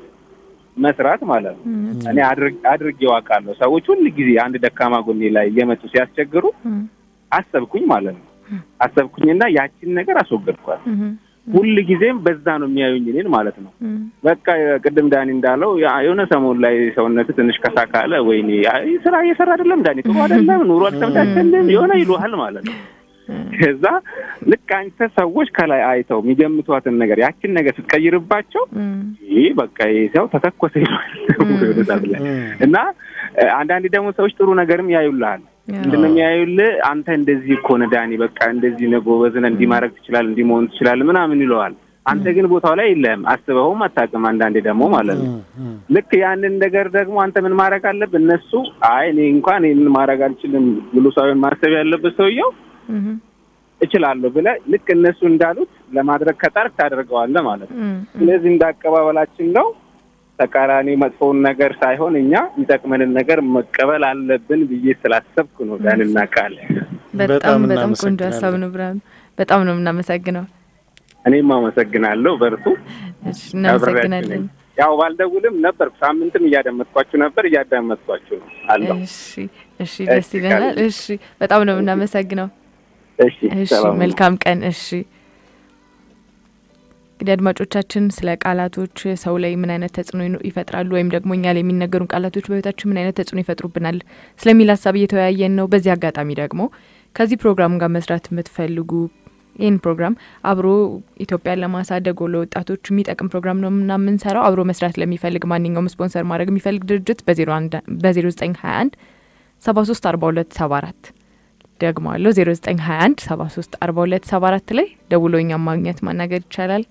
መስራት ማለት ነው። እውነት እኔ አድርግ- አድርጌው አውቃለሁ። ሰዎች ሁል ጊዜ አንድ ደካማ ጎኔ ላይ እየመጡ ሲያስቸግሩ እም፣ አሰብኩኝ ማለት ነው። አሰብኩኝና ያችን ነገር አስወገድኳት። እም፣ ሁል ጊዜም በዛ ነው የሚያዩኝ እኔን ማለት ነው። እም፣ በቃ ቅድም ዳኒ እንዳለው ያ- የሆነ ሰሞን ላይ ሰውነት ትንሽ ከሳ ካለ ወይኔ አይ ስራ እየሰራ አይደለም ዳኒ ጥሩ አይደለም ኑሮ አልተመቻቸልም የሆነ ይሉሃል ማለት ነው። ከዛ ልክ አንተ ሰዎች ከላይ አይተው የሚገምቷትን ነገር ያችን ነገር ስትቀይርባቸው እም፣ ይህ በቃ ይህ ሰው ተተኮሰ ይሏል ወደ ሰዓት ላይ እና እ፣ አንዳንዴ ደግሞ ሰዎች ጥሩ ነገርም ያዩልሃል። ምንድን ነው የሚያዩልህ? አንተ እንደዚህ እኮ ነህ ዳኒ፣ በቃ እንደዚህ ነህ፣ ጎበዝ ነህ፣ እንዲህ ማድረግ ትችላለህ፣ እንዲህ መሆን ትችላለህ ምናምን ይለዋል። አንተ ግን ቦታው ላይ የለህም፣ አስበኸውም አታውቅም። አንዳንዴ ደግሞ ማለት ነው ልክ ያንን ነገር ደግሞ አንተ ምን ማድረግ አለብህ? እነሱ አይ እኔ እንኳን ይህንን ማድረግ አልችልም ብሎ ሳይሆን ማሰብ ያለበት ሰውየው እም፣ እችላለሁ ብለህ ልክ እነሱ እንዳሉት ለማድረግ ከጣርክ ታደርገዋለህ ማለት ነው። እም፣ ስለዚህ እንደ አቀባበላችን ነው። ተቃራኒ መጥፎውን ነገር ሳይሆን እኛ የሚጠቅመንን ነገር መቀበል አለብን ብዬ ስላሰብኩ ነው ዳንና ቃል በጣም በጣም በጣም ቆንጆ እናመሰግናለን። ሀሳብ ነው ብርሃኑ። በጣም ነው የምናመሰግነው። እኔም አመሰግናለሁ። በርቱ። እሺ፣ እናመሰግናለን። ያው ባልደውልም ነበርኩ፣ ሳምንትም እያደመጥኳችሁ ነበር፣ እያዳመጥኳችሁ ነው አለሁ። እሺ፣ እሺ፣ ደስ ይለናል። እሺ፣ በጣም ነው የምናመሰግነው። እሺ፣ እሺ፣ ሰላም ነው። መልካም ቀን። እሺ እንግዲህ አድማጮቻችን ስለ ቃላቶች ሰው ላይ ምን አይነት ተጽዕኖ ይኖ- ይፈጥራሉ ወይም ደግሞ እኛ ላይ የሚነገሩን ቃላቶች በህይወታችን ምን አይነት ተጽዕኖ ይፈጥሩብናል ስለሚል ሀሳብ እየተወያየን ነው። በዚህ አጋጣሚ ደግሞ ከዚህ ፕሮግራም ጋር መስራት የምትፈልጉ ይህን ፕሮግራም አብሮ ኢትዮጵያን ለማሳደግ ለወጣቶች የሚጠቅም ፕሮግራም ነው እና የምንሰራው አብሮ መስራት ለሚፈልግ ማንኛውም ስፖንሰር ማድረግ የሚፈልግ ድርጅት በዜሮ ዘጠኝ ሀያ አንድ ሰባ ሶስት አርባ ሁለት ሰባ አራት ደግሞ አለው ዜሮ ዘጠኝ ሀያ አንድ ሰባ ሶስት አርባ ሁለት ሰባ አራት ላይ ደውሎ እኛም ማግኘት ማናገር ይቻላል።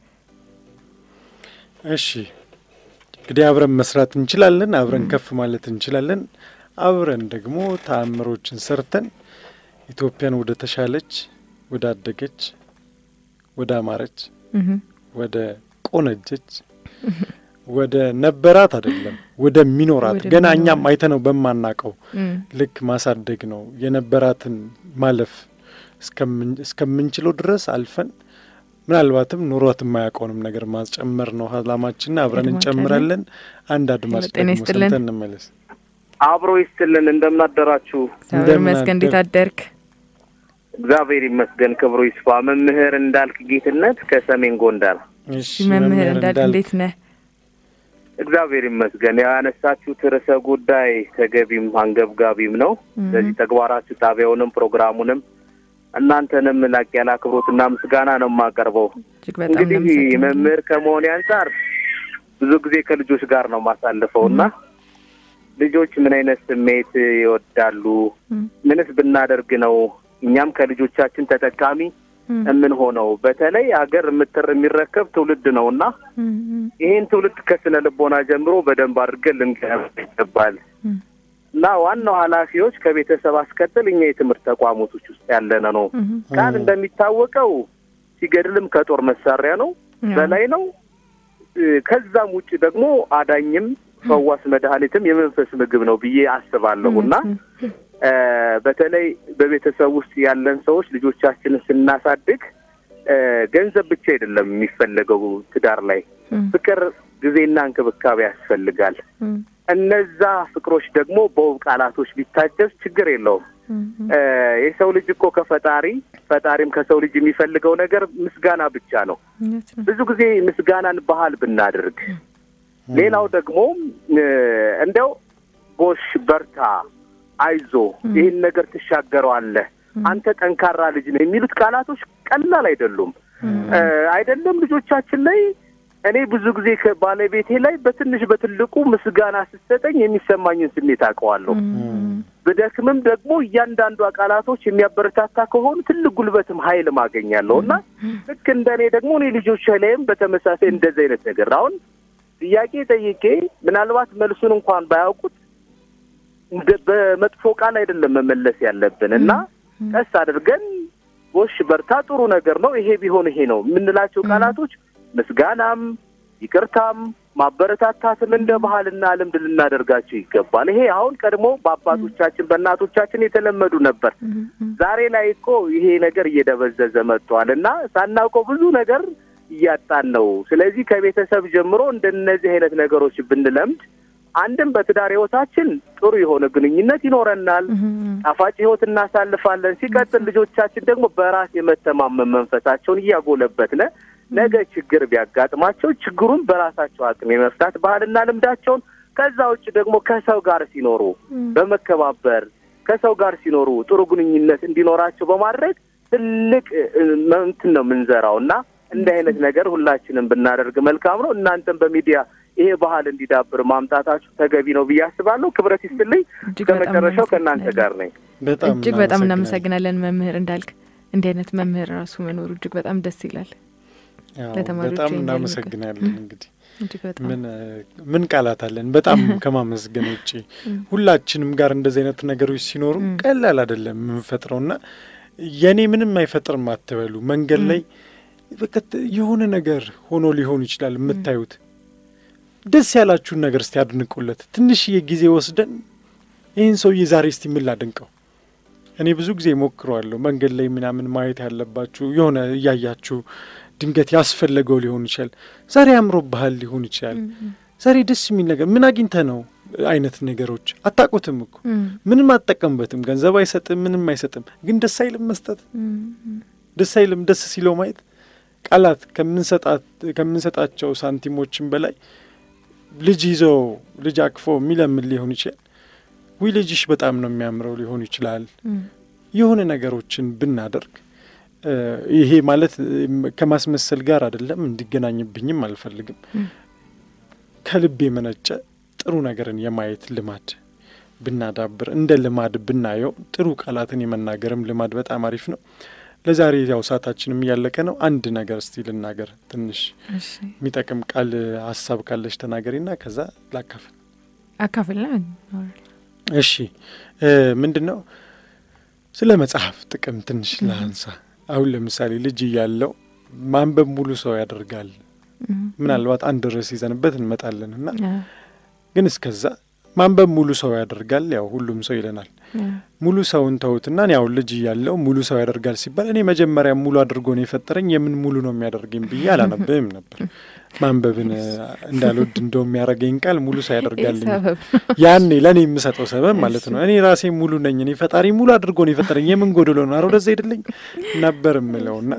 እሺ እንግዲህ አብረን መስራት እንችላለን። አብረን ከፍ ማለት እንችላለን። አብረን ደግሞ ተአምሮችን ሰርተን ኢትዮጵያን ወደ ተሻለች፣ ወደ አደገች፣ ወደ አማረች፣ እህ ወደ ቆነጀች፣ ወደ ነበራት አይደለም ወደሚኖራት ወደ ገና ሚኖራት። እኛም አይተነው በማናቀው እም፣ ልክ ማሳደግ ነው የነበራትን ማለፍ እስከምን- እስከምንችለው ድረስ አልፈን ምናልባትም ኑሯት የማያውቀውንም ነገር ማስጨመር ነው አላማችን። አብረን አድማጭ እንጨምራለን። አንድ አድማጭ ጤና ደግሞ ይስጥልን። ሰምተን እንመለስ። አብሮ ይስጥልን። እንደምናደራችሁ እግዚአብሔር እንደምን ይመስገን። እንዴት አደርክ? አደርክ? እግዚአብሔር ይመስገን፣ ክብሩ ይስፋ። መምህር እንዳልክ ጌትነት ከሰሜን ጎንደር። እሺ መምህር እንዳልክ እንዳልክ እንዴት ነህ? እግዚአብሔር ይመስገን። ያነሳችሁት ርዕሰ ጉዳይ ተገቢም አንገብጋቢም ነው። እህ፣ ስለዚህ ተግባራችሁ ጣቢያውንም ፕሮግራሙንም እናንተንም ላቅ ያለ አክብሮትና ምስጋና ነው የማቀርበው። እጅግ በጣም እንግዲህ እናመሰግናለን። መምህር ከመሆኔ አንጻር ብዙ ጊዜ ከልጆች ጋር ነው ማሳልፈው እና ልጆች ምን አይነት ስሜት ይወዳሉ፣ እም፣ ምንስ ብናደርግ ነው እኛም ከልጆቻችን ተጠቃሚ እም፣ የምንሆነው? በተለይ ሀገር የምትር የሚረከብ ትውልድ ነው እና እም፣ እም፣ ይህን ትውልድ ከስነ ልቦና ጀምሮ በደንብ አድርገን ልንገነባ ይገባል እም፣ እና ዋናው ኃላፊዎች ከቤተሰብ አስቀጥል እኛ የትምህርት ተቋሞቶች ውስጥ ያለነ ነው። እም፣ ቃል እንደሚታወቀው ሲገድልም ከጦር መሳሪያ ነው ያው፣ በላይ ነው። እ፣ ከዛም ውጭ ደግሞ አዳኝም ፈዋስ መድኃኒትም የመንፈስ ምግብ ነው ብዬ አስባለሁ እና እውነት ነው። እ፣ በተለይ በቤተሰብ ውስጥ ያለን ሰዎች ልጆቻችንን ስናሳድግ እ፣ ገንዘብ ብቻ አይደለም የሚፈለገው ትዳር ላይ እም፣ ፍቅር፣ ጊዜና እንክብካቤ ያስፈልጋል። እም፣ እነዛ ፍቅሮች ደግሞ በውብ ቃላቶች ቢታጀዝ ችግር የለውም። የሰው ልጅ እኮ ከፈጣሪ ፈጣሪም ከሰው ልጅ የሚፈልገው ነገር ምስጋና ብቻ ነው። ብዙ ጊዜ ምስጋናን ባህል ብናደርግ፣ ሌላው ደግሞ እንደው ጎሽ፣ በርታ፣ አይዞ፣ ይህን ነገር ትሻገረዋለህ፣ አንተ ጠንካራ ልጅ ነው የሚሉት ቃላቶች ቀላል አይደሉም። አይደለም ልጆቻችን ላይ እኔ ብዙ ጊዜ ከባለቤቴ ላይ በትንሽ በትልቁ ምስጋና ስትሰጠኝ የሚሰማኝን ስሜት አውቀዋለሁ። ብደክምም ደግሞ እያንዳንዷ ቃላቶች የሚያበረታታ ከሆኑ ትልቅ ጉልበትም ኃይልም አገኛለሁ እና ልክ እንደ እኔ ደግሞ እኔ ልጆች ላይም በተመሳሳይ እንደዚህ አይነት ነገር አሁን ጥያቄ ጠይቄ ምናልባት መልሱን እንኳን ባያውቁት በመጥፎ ቃል አይደለም መመለስ ያለብን እና ቀስ አድርገን ጎሽ በርታ፣ ጥሩ ነገር ነው፣ ይሄ ቢሆን ይሄ ነው የምንላቸው ቃላቶች ምስጋናም ይቅርታም ማበረታታትም እንደ ባህልና ልምድ ልናደርጋቸው ይገባል። ይሄ አሁን ቀድሞ በአባቶቻችን በእናቶቻችን የተለመዱ ነበር። ዛሬ ላይ እኮ ይሄ ነገር እየደበዘዘ መጥቷል እና ሳናውቀው ብዙ ነገር እያጣን ነው። ስለዚህ ከቤተሰብ ጀምሮ እንደነዚህ አይነት ነገሮች ብንለምድ አንድም በትዳር ህይወታችን ጥሩ የሆነ ግንኙነት ይኖረናል፣ ጣፋጭ ህይወት እናሳልፋለን። ሲቀጥል ልጆቻችን ደግሞ በራስ የመተማመን መንፈሳቸውን እያጎለበትነ ነገ ችግር ቢያጋጥማቸው ችግሩን በራሳቸው አቅም የመፍታት ባህልና ልምዳቸውን ከዛ ውጭ ደግሞ ከሰው ጋር ሲኖሩ በመከባበር ከሰው ጋር ሲኖሩ ጥሩ ግንኙነት እንዲኖራቸው በማድረግ ትልቅ እንትን ነው የምንዘራው እና እንዲህ አይነት ነገር ሁላችንም ብናደርግ መልካም ነው። እናንተም በሚዲያ ይሄ ባህል እንዲዳብር ማምጣታችሁ ተገቢ ነው ብዬ አስባለሁ። ክብረት ይስጥልኝ። ከመጨረሻው ከእናንተ ጋር ነኝ። እጅግ በጣም እናመሰግናለን መምህር እንዳልክ። እንዲህ አይነት መምህር ራሱ መኖሩ እጅግ በጣም ደስ ይላል። ለተማሪዎች በጣም እናመሰግናለን። እንግዲህ ምን ምን ቃላት አለን? በጣም ከማመስገን ውጭ ሁላችንም ጋር እንደዚህ አይነት ነገሮች ሲኖሩ ቀላል አይደለም የምንፈጥረው እና የእኔ ምንም አይፈጥርም አትበሉ። መንገድ ላይ በቃ የሆነ ነገር ሆኖ ሊሆን ይችላል የምታዩት ደስ ያላችሁን ነገር እስቲ አድንቁለት። ትንሽዬ ጊዜ ወስደን ይህን ሰውዬ ዛሬ እስቲ ምን ላድንቀው? እኔ ብዙ ጊዜ ሞክረዋለሁ። መንገድ ላይ ምናምን ማየት ያለባችሁ የሆነ እያያችሁ ድንገት ያስፈለገው ሊሆን ይችላል። ዛሬ አምሮብሃል ሊሆን ይችላል። ዛሬ ደስ የሚል ነገር ምን አግኝተ ነው አይነት ነገሮች አታውቁትም እኮ ምንም አትጠቀምበትም። ገንዘብ አይሰጥም፣ ምንም አይሰጥም። ግን ደስ አይልም መስጠት ደስ አይልም። ደስ ሲለው ማየት ቃላት ከምንሰጣቸው ሳንቲሞችን በላይ ልጅ ይዘው ልጅ አቅፎ የሚለምን ሊሆን ይችላል። ውይ ልጅሽ በጣም ነው የሚያምረው ሊሆን ይችላል። የሆነ ነገሮችን ብናደርግ ይሄ ማለት ከማስመሰል ጋር አይደለም፣ እንዲገናኝብኝም አልፈልግም። ከልብ የመነጨ ጥሩ ነገርን የማየት ልማድ ብናዳብር፣ እንደ ልማድ ብናየው፣ ጥሩ ቃላትን የመናገርም ልማድ በጣም አሪፍ ነው። ለዛሬ ያው ሰዓታችንም እያለቀ ነው። አንድ ነገር እስቲ ልናገር፣ ትንሽ የሚጠቅም ቃል ሀሳብ ካለች ተናገሪና ከዛ ላካፍል አካፍል። እሺ፣ ምንድን ነው ስለ መጽሐፍ ጥቅም ትንሽ ላንሳ። አሁን ለምሳሌ ልጅ እያለው ማንበብ ሙሉ ሰው ያደርጋል። ምናልባት አንድ ርዕስ ይዘንበት እንመጣለን እና ግን እስከዛ ማንበብ ሙሉ ሰው ያደርጋል። ያው ሁሉም ሰው ይለናል። ሙሉ ሰውን ተውትና ያው ልጅ እያለው ሙሉ ሰው ያደርጋል ሲባል እኔ መጀመሪያ ሙሉ አድርጎ ነው የፈጠረኝ የምን ሙሉ ነው የሚያደርገኝ ብዬ አላነብም ነበር። ማንበብን እንዳልወድ እንደው የሚያደርገኝ ቃል ሙሉ ሰው ያደርጋልኝ ያኔ ለእኔ የምሰጠው ሰበብ ማለት ነው። እኔ ራሴ ሙሉ ነኝ፣ እኔ ፈጣሪ ሙሉ አድርጎ ነው የፈጠረኝ የምን ጎደሎ ነው አረ ወደዛ ሄድልኝ ነበር የምለውና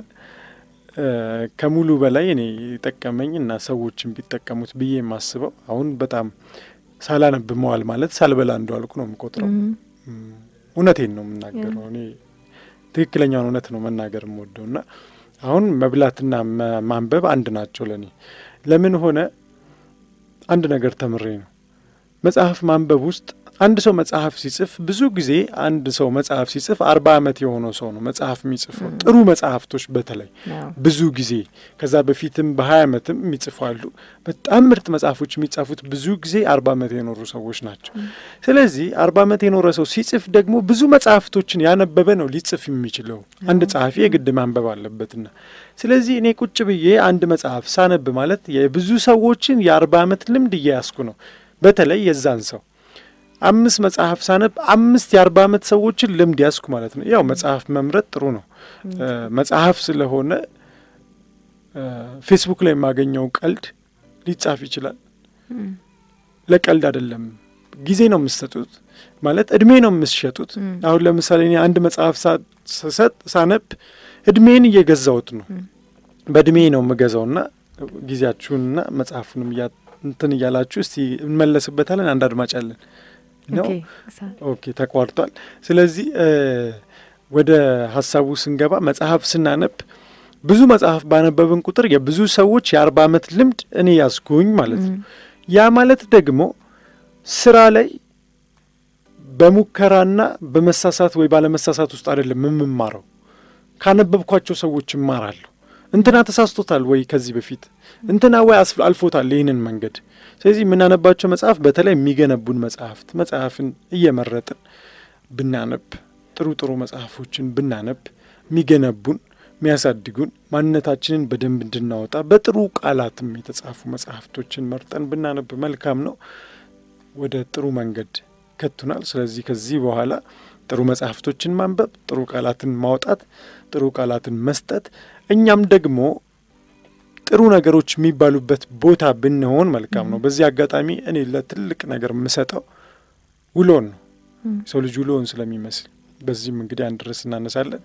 ከሙሉ በላይ እኔ ጠቀመኝ እና ሰዎችን ቢጠቀሙት ብዬ የማስበው አሁን በጣም ሳላነብ መዋል ማለት ሳልበላ እንደዋልኩ ነው የምቆጥረው። እውነቴን ነው የምናገረው። እኔ ትክክለኛውን እውነት ነው መናገር የምወደው እና አሁን መብላትና ማንበብ አንድ ናቸው ለእኔ። ለምን ሆነ አንድ ነገር ተምሬ ነው መጽሐፍ ማንበብ ውስጥ አንድ ሰው መጽሐፍ ሲጽፍ ብዙ ጊዜ አንድ ሰው መጽሐፍ ሲጽፍ አርባ ዓመት የሆነው ሰው ነው መጽሐፍ የሚጽፈው። ጥሩ መጽሐፍቶች በተለይ ብዙ ጊዜ ከዛ በፊትም በሀያ ዓመትም የሚጽፉ አሉ። በጣም ምርጥ መጽሐፎች የሚጻፉት ብዙ ጊዜ አርባ ዓመት የኖሩ ሰዎች ናቸው። ስለዚህ አርባ ዓመት የኖረ ሰው ሲጽፍ ደግሞ ብዙ መጽሐፍቶችን ያነበበ ነው ሊጽፍ የሚችለው። አንድ ጸሐፊ የግድ ማንበብ አለበትና ስለዚህ እኔ ቁጭ ብዬ አንድ መጽሐፍ ሳነብ ማለት የብዙ ሰዎችን የአርባ ዓመት ልምድ እያያስኩ ነው። በተለይ የዛን ሰው አምስት መጽሐፍ ሳነብ አምስት የአርባ ዓመት ሰዎችን ልምድ ያስኩ ማለት ነው። ያው መጽሐፍ መምረጥ ጥሩ ነው። መጽሐፍ ስለሆነ ፌስቡክ ላይ የማገኘው ቀልድ ሊጻፍ ይችላል። ለቀልድ አይደለም ጊዜ ነው የምትሰጡት፣ ማለት እድሜ ነው የምትሸጡት። አሁን ለምሳሌ እኔ አንድ መጽሐፍ ስሰጥ ሳነብ እድሜን እየገዛሁት ነው፣ በእድሜ ነው የምገዛውና ጊዜያችሁንና መጽሐፉንም እንትን እያላችሁ እስቲ እንመለስበታለን። አንድ አድማጭ አለን ነው። ኦኬ ተቋርጧል። ስለዚህ ወደ ሀሳቡ ስንገባ መጽሐፍ ስናነብ ብዙ መጽሐፍ ባነበብን ቁጥር የብዙ ሰዎች የአርባ ዓመት ልምድ እኔ ያስኩኝ ማለት ነው። ያ ማለት ደግሞ ስራ ላይ በሙከራና በመሳሳት ወይ ባለመሳሳት ውስጥ አይደለም የምማረው። ካነበብኳቸው ሰዎች እማራለሁ። እንትና ተሳስቶታል ወይ ከዚህ በፊት እንትና ወይ አልፎታል ይህንን መንገድ። ስለዚህ የምናነባቸው መጽሐፍ በተለይ የሚገነቡን መጽሐፍት መጽሐፍን እየመረጥን ብናነብ ጥሩ ጥሩ መጽሐፎችን ብናነብ የሚገነቡን የሚያሳድጉን ማንነታችንን በደንብ እንድናወጣ በጥሩ ቃላትም የተጻፉ መጽሐፍቶችን መርጠን ብናነብ መልካም ነው። ወደ ጥሩ መንገድ ከቱናል። ስለዚህ ከዚህ በኋላ ጥሩ መጽሐፍቶችን ማንበብ፣ ጥሩ ቃላትን ማውጣት፣ ጥሩ ቃላትን መስጠት፣ እኛም ደግሞ ጥሩ ነገሮች የሚባሉበት ቦታ ብንሆን መልካም ነው። በዚህ አጋጣሚ እኔ ለትልቅ ነገር የምሰጠው ውሎን ነው። ሰው ልጅ ውሎን ስለሚመስል በዚህም እንግዲህ አንድ ርዕስ እናነሳለን።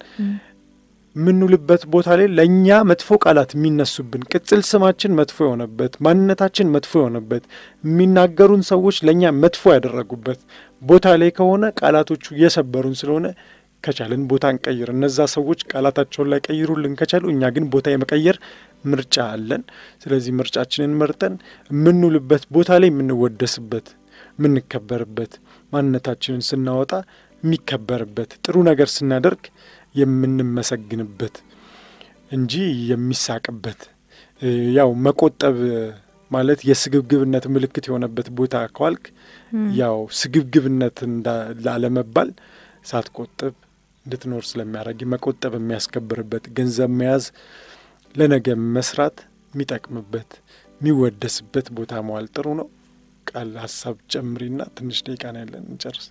የምንውልበት ቦታ ላይ ለእኛ መጥፎ ቃላት የሚነሱብን ቅጽል ስማችን መጥፎ የሆነበት ማንነታችን መጥፎ የሆነበት የሚናገሩን ሰዎች ለእኛ መጥፎ ያደረጉበት ቦታ ላይ ከሆነ ቃላቶቹ እየሰበሩን ስለሆነ ከቻልን ቦታ እንቀይር። እነዛ ሰዎች ቃላታቸውን ላይ ቀይሩልን ከቻሉ፣ እኛ ግን ቦታ የመቀየር ምርጫ አለን። ስለዚህ ምርጫችንን መርጠን የምንውልበት ቦታ ላይ የምንወደስበት፣ የምንከበርበት፣ ማንነታችንን ስናወጣ የሚከበርበት፣ ጥሩ ነገር ስናደርግ የምንመሰግንበት እንጂ የሚሳቅበት ያው መቆጠብ ማለት የስግብግብነት ምልክት የሆነበት ቦታ ከዋልክ ያው ስግብግብነት ላለመባል ሳትቆጥብ እንድትኖር ስለሚያደርግ መቆጠብ የሚያስከብርበት ገንዘብ መያዝ ለነገ መስራት የሚጠቅምበት የሚወደስበት ቦታ መዋል ጥሩ ነው። ቃል ሀሳብ ጨምሪና ትንሽ ደቂቃ ነው ያለን እንጨርስ።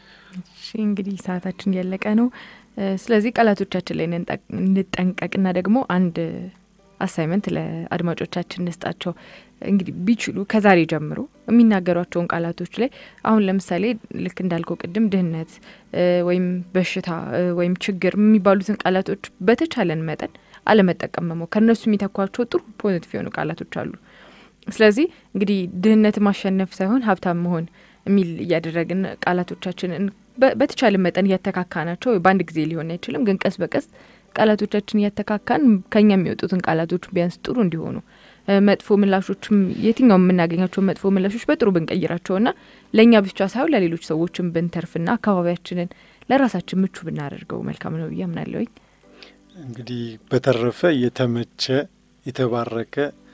እሺ እንግዲህ ሰዓታችን እያለቀ ነው። ስለዚህ ቃላቶቻችን ላይ እንጠንቀቅና ደግሞ አንድ አሳይመንት ለአድማጮቻችን እንስጣቸው። እንግዲህ ቢችሉ ከዛሬ ጀምሮ የሚናገሯቸውን ቃላቶች ላይ አሁን ለምሳሌ ልክ እንዳልከው ቅድም ድህነት ወይም በሽታ ወይም ችግር የሚባሉትን ቃላቶች በተቻለን መጠን አለመጠቀም መሞከር፣ እነሱ የሚተኳቸው ጥሩ ፖዚቲቭ የሆኑ ቃላቶች አሉ። ስለዚህ እንግዲህ ድህነት ማሸነፍ ሳይሆን ሀብታም መሆን የሚል እያደረግን ቃላቶቻችንን በተቻለ መጠን እያተካካ ናቸው። በአንድ ጊዜ ሊሆን አይችልም፣ ግን ቀስ በቀስ ቃላቶቻችን እያተካካን ከኛ የሚወጡትን ቃላቶች ቢያንስ ጥሩ እንዲሆኑ መጥፎ ምላሾችም የትኛውም የምናገኛቸው መጥፎ ምላሾች በጥሩ ብንቀይራቸውና ለእኛ ብቻ ሳይሆን ለሌሎች ሰዎችም ብንተርፍና አካባቢያችንን ለራሳችን ምቹ ብናደርገው መልካም ነው ብዬ አምናለሁኝ። እንግዲህ በተረፈ የተመቸ የተባረከ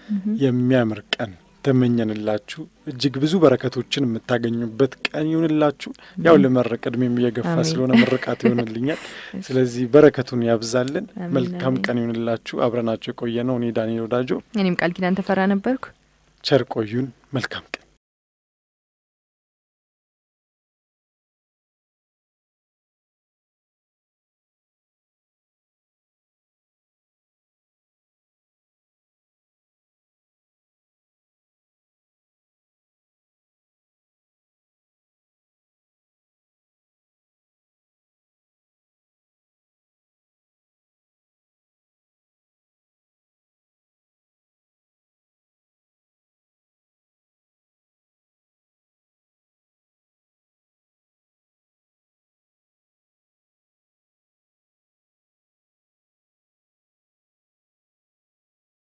የሚያምር ቀን ተመኘንላችሁ። እጅግ ብዙ በረከቶችን የምታገኙበት ቀን ይሁንላችሁ። ያው ለመረቅ እድሜም እየገፋ ስለሆነ ምርቃት ይሆንልኛል። ስለዚህ በረከቱን ያብዛልን። መልካም ቀን ይሁንላችሁ። አብረናቸው የቆየ ነው እኔ ዳንኤል ወዳጆ፣ እኔም ቃል ኪዳን ተፈራ ነበርኩ። ቸር ቆዩን። መልካም ቀን